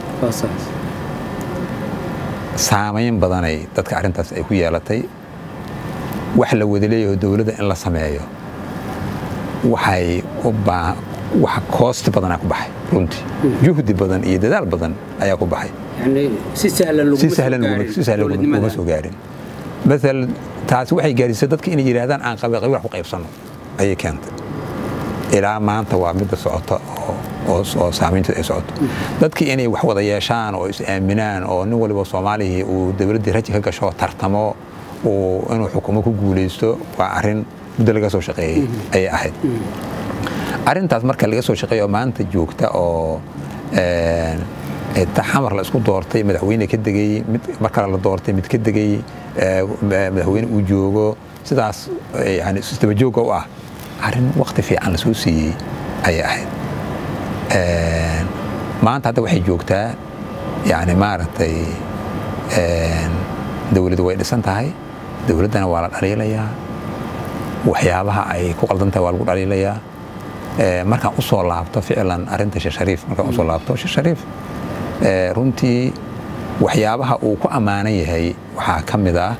saamayn badanay dadka arrintaas ay ku yeelatay wax la wada leeyaho dowladda in la sameeyo waxay wax koosti badanaa ku baxay runtii juhdi badan iyo dadaal badan ayaa ku baxay si sahlan uma soo gaarin maal taasi waxay gaadhisay dadka inay yidhaahdaan aan qabiil qabiil wax ku qaybsanno ayay keentay ilaa maanta waa midda socota oo saamaynteed ay socoto dadkii inay wax wada yeeshaan oo is aaminaan oo nin waliba soomaalihii uu dowladdii raji ka gasho tartamo inuu xukumo ku guulaysto waa arrin muddo laga soo shaqeeyey ayay ahayd arrintaas marka laga soo shaqeeyo maanta joogta oo xamar la isku doortay madaxweyne ka degay mid mar kale la doortay mid ka degay madaxweyne uu joogo sidaas yani isdabajooga u ah arrin wakti fiican lasoo siiyey ayay ahayd maanta hadda waxay joogtaa yani maaragtay dowladdu way dhisan tahay dowladdana waa la dhaliilayaa waxyaabaha ay ku qaldan tahay waa lagu dhaliilayaa markaan u soo laabto ficlan arrinta sheekh shariif markaan usoo laabto sheekh shariif runtii waxyaabaha uu ku ammaanan yahay waxaa ka mid ah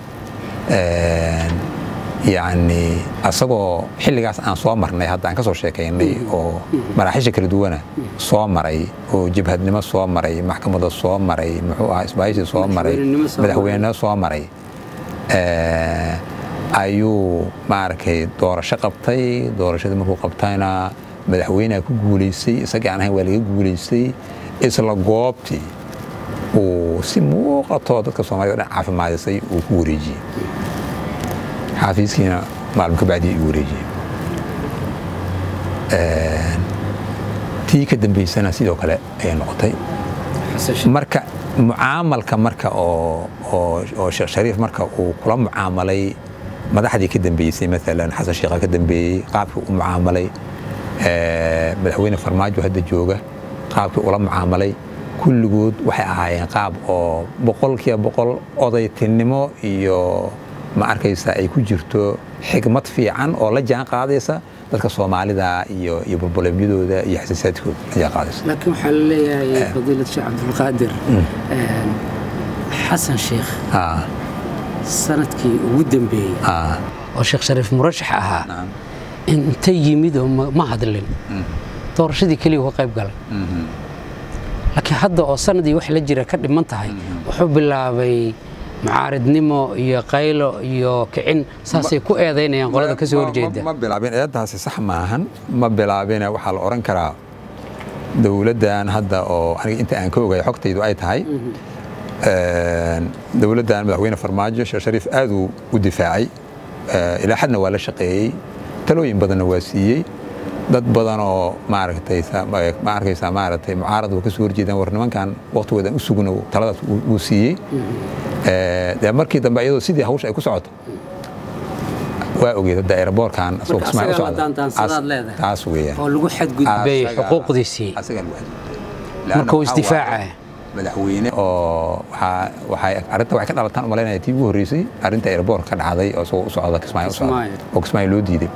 yani asagoo xilligaas aan soo marnay hadda aan ka soo sheekaynay oo maraaxiisha kala duwana soo maray oo jabhadnimo soo maray maxkamada soo maray muxuu ahaa isbaaysi soo maray madaxweynenimo soo maray ayuu maaragtay doorasho qabtay doorashadii markuu qabtayna madaxweyneha ku guulaystay isagii aan ahayn waa laga guulaystay isla goobtii uu si muuqatoo dadka soomaalida o dhan caafimaadisay uu ku wareejiyey xaafiiskiina maalmo ka bacdii igu wareejiyey tii ka dambaysana sidoo kale ayay noqotay marka mucaamalka marka oo sheekh shariif marka uu kula mucaamalay madaxdii ka dambeysay maalan xasan sheekha ka dambeeyey qaabkii u mucaamalay madaxweyne farmaajo hadda jooga qaabkii ula mucaamalay kulligood waxay ahaayeen qaab oo boqolkiiba boqol odaytinimo iyo ma arkaysa ay ku jirto xigmad fiican oo la jaan qaadaysa dadka soomaalida iyo iyo burbuleemyadooda iyo xasaasaadkooda la jaan qaadaysa laakiin waxaa la leeyahay fadiilad sheekh cabdulqaadir xasan sheekh sanadkii ugu dambeeyey oo sheekh shariif murashax ahaa inta yimid oo ma hadlin doorashadii keliya uga qayb galay laakiin hadda oo sanadii wax la jira ka dhiman tahay wuxuu bilaabay mucaaridnimo iyo qaylo iyo kicin saasay ku eedaynayaan qolada ka soo horjeeda ma bilaabin eedaasi sax maahan ma bilaabine waxaa la odhan karaa dowladdan hadda oo aniga inta aan ka ogay xogtaydu ay tahay dowladdan madaxweyne farmaajo sheekh shariif aaduu u difaacay ilaa xadna waa la shaqeeyey talooyin badanna waa siiyey dad badan oo maaragtay ma arkaysaa maaragtay mucaarad waa ka soo horjeedaan war nimankan waqtigoodan u sugno taladaas uu siiyey dee markii dambe iyadoo sidii hawsha ay ku socoto waa ogeed hadda aeroboorkan asagoo kismaayo u socda taas weeyaan oo lagu xadgudbay xuquuqdiisii asagaa lagu xadgudbay marka uu isdifaacaya madaxweyne oo waxay arrinta waxay ka dhalataan u malaynaya tii ugu horreysay arrinta aeroboorka ka dhacday oo isagoo u socda kismaayo u socda oo kismaayo loo diiday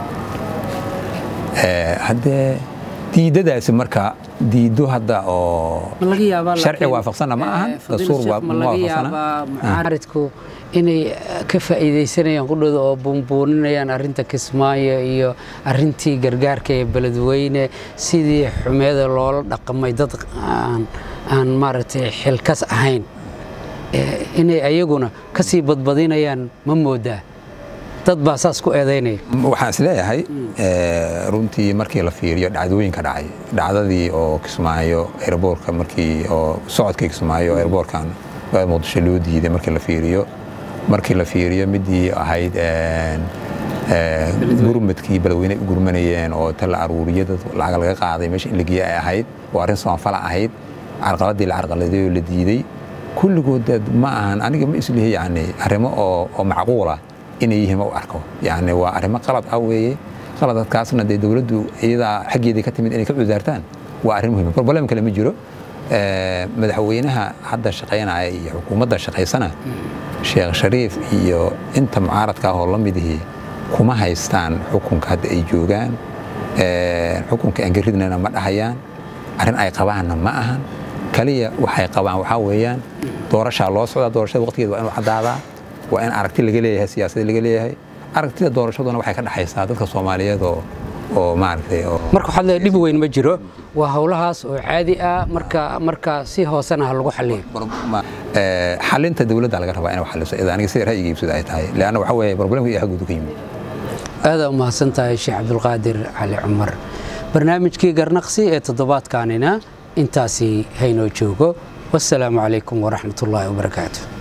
haddee diidadaasi marka diido hadda oo sharci waafaqsanna ma ahan dastuur ma waafaqsana mucaaridku inay ka faa'iidaysanayaan qudhooda oo buunbuuninayaan arrinta kismaayo iyo arrintii gargaarka ee beledweyne sidii xumeeda loola dhaqamay dad aan maaragtay xilkas ahayn inay ayaguna ka sii badbadinayaan ma moodaa dad baa saas ku eedaynaya waxaan is leeyahay runtii markii la fiiriyo dhacdooyinka dhacay dhacdadii oo kismaayo airboorka markii oo socodkii kismaayo airboorkan muqdisho loo diiday markii la fiiriyo markii la fiiriyo midii ahayd gurmadkii beledweyne u gurmanayeen oo ta la aruuriyo dad lacag laga qaaday meesha in la geeye ay ahayd oo arrin soonfala ahayd carqaladii la carqaladeeyoo la diiday kulligood ma ahan aniga ma islihi yani arrimo oo macquula inay yihiin ma u arko yani waa arrimo qalad ah weeye qaladadkaasna dee dowladdu iyadaa xaggeedii ka timid inay ka cusaartaan waa arrin muhiim problem kale ma jiro madaxweynaha hadda shaqaynaya iyo xukuumadda shaqaysana sheekh shariif iyo inta mucaaradka ah oo la midihii kuma haystaan xukunka hadda ay joogaan xukunka aan garidnana ma dhahayaan arrin ay qabaanna ma ahan kaliya waxay qabaan waxaa weeyaan doorashaa loo socdaa doorashada waqtigeeda waa inuu caddaadaa waa in aragti laga leeyahay siyaasada laga leeyahay aragtida doorashaduna waxay ka dhexaysaa dadka soomaaliyeed oo oo maaragtay oo marka waxaad leedahay dhib weyn ma jiro waa howlahaas oo caadi ah marka marka si hoosena ha lagu xaliyo xalinta dowladda laga rabaa inay xaliso ida aniga sida ra'yiga ibsada ay tahay leanna waxa weeye problemka iyo xaggudu ka yimid aada u mahadsan tahay sheekh cabdulqaadir cali cumar barnaamijkii garnaqsi ee toddobaadkaanina intaasi haynoo joogo wasalaamu calaykum waraxmat ullaahi wabarakaatu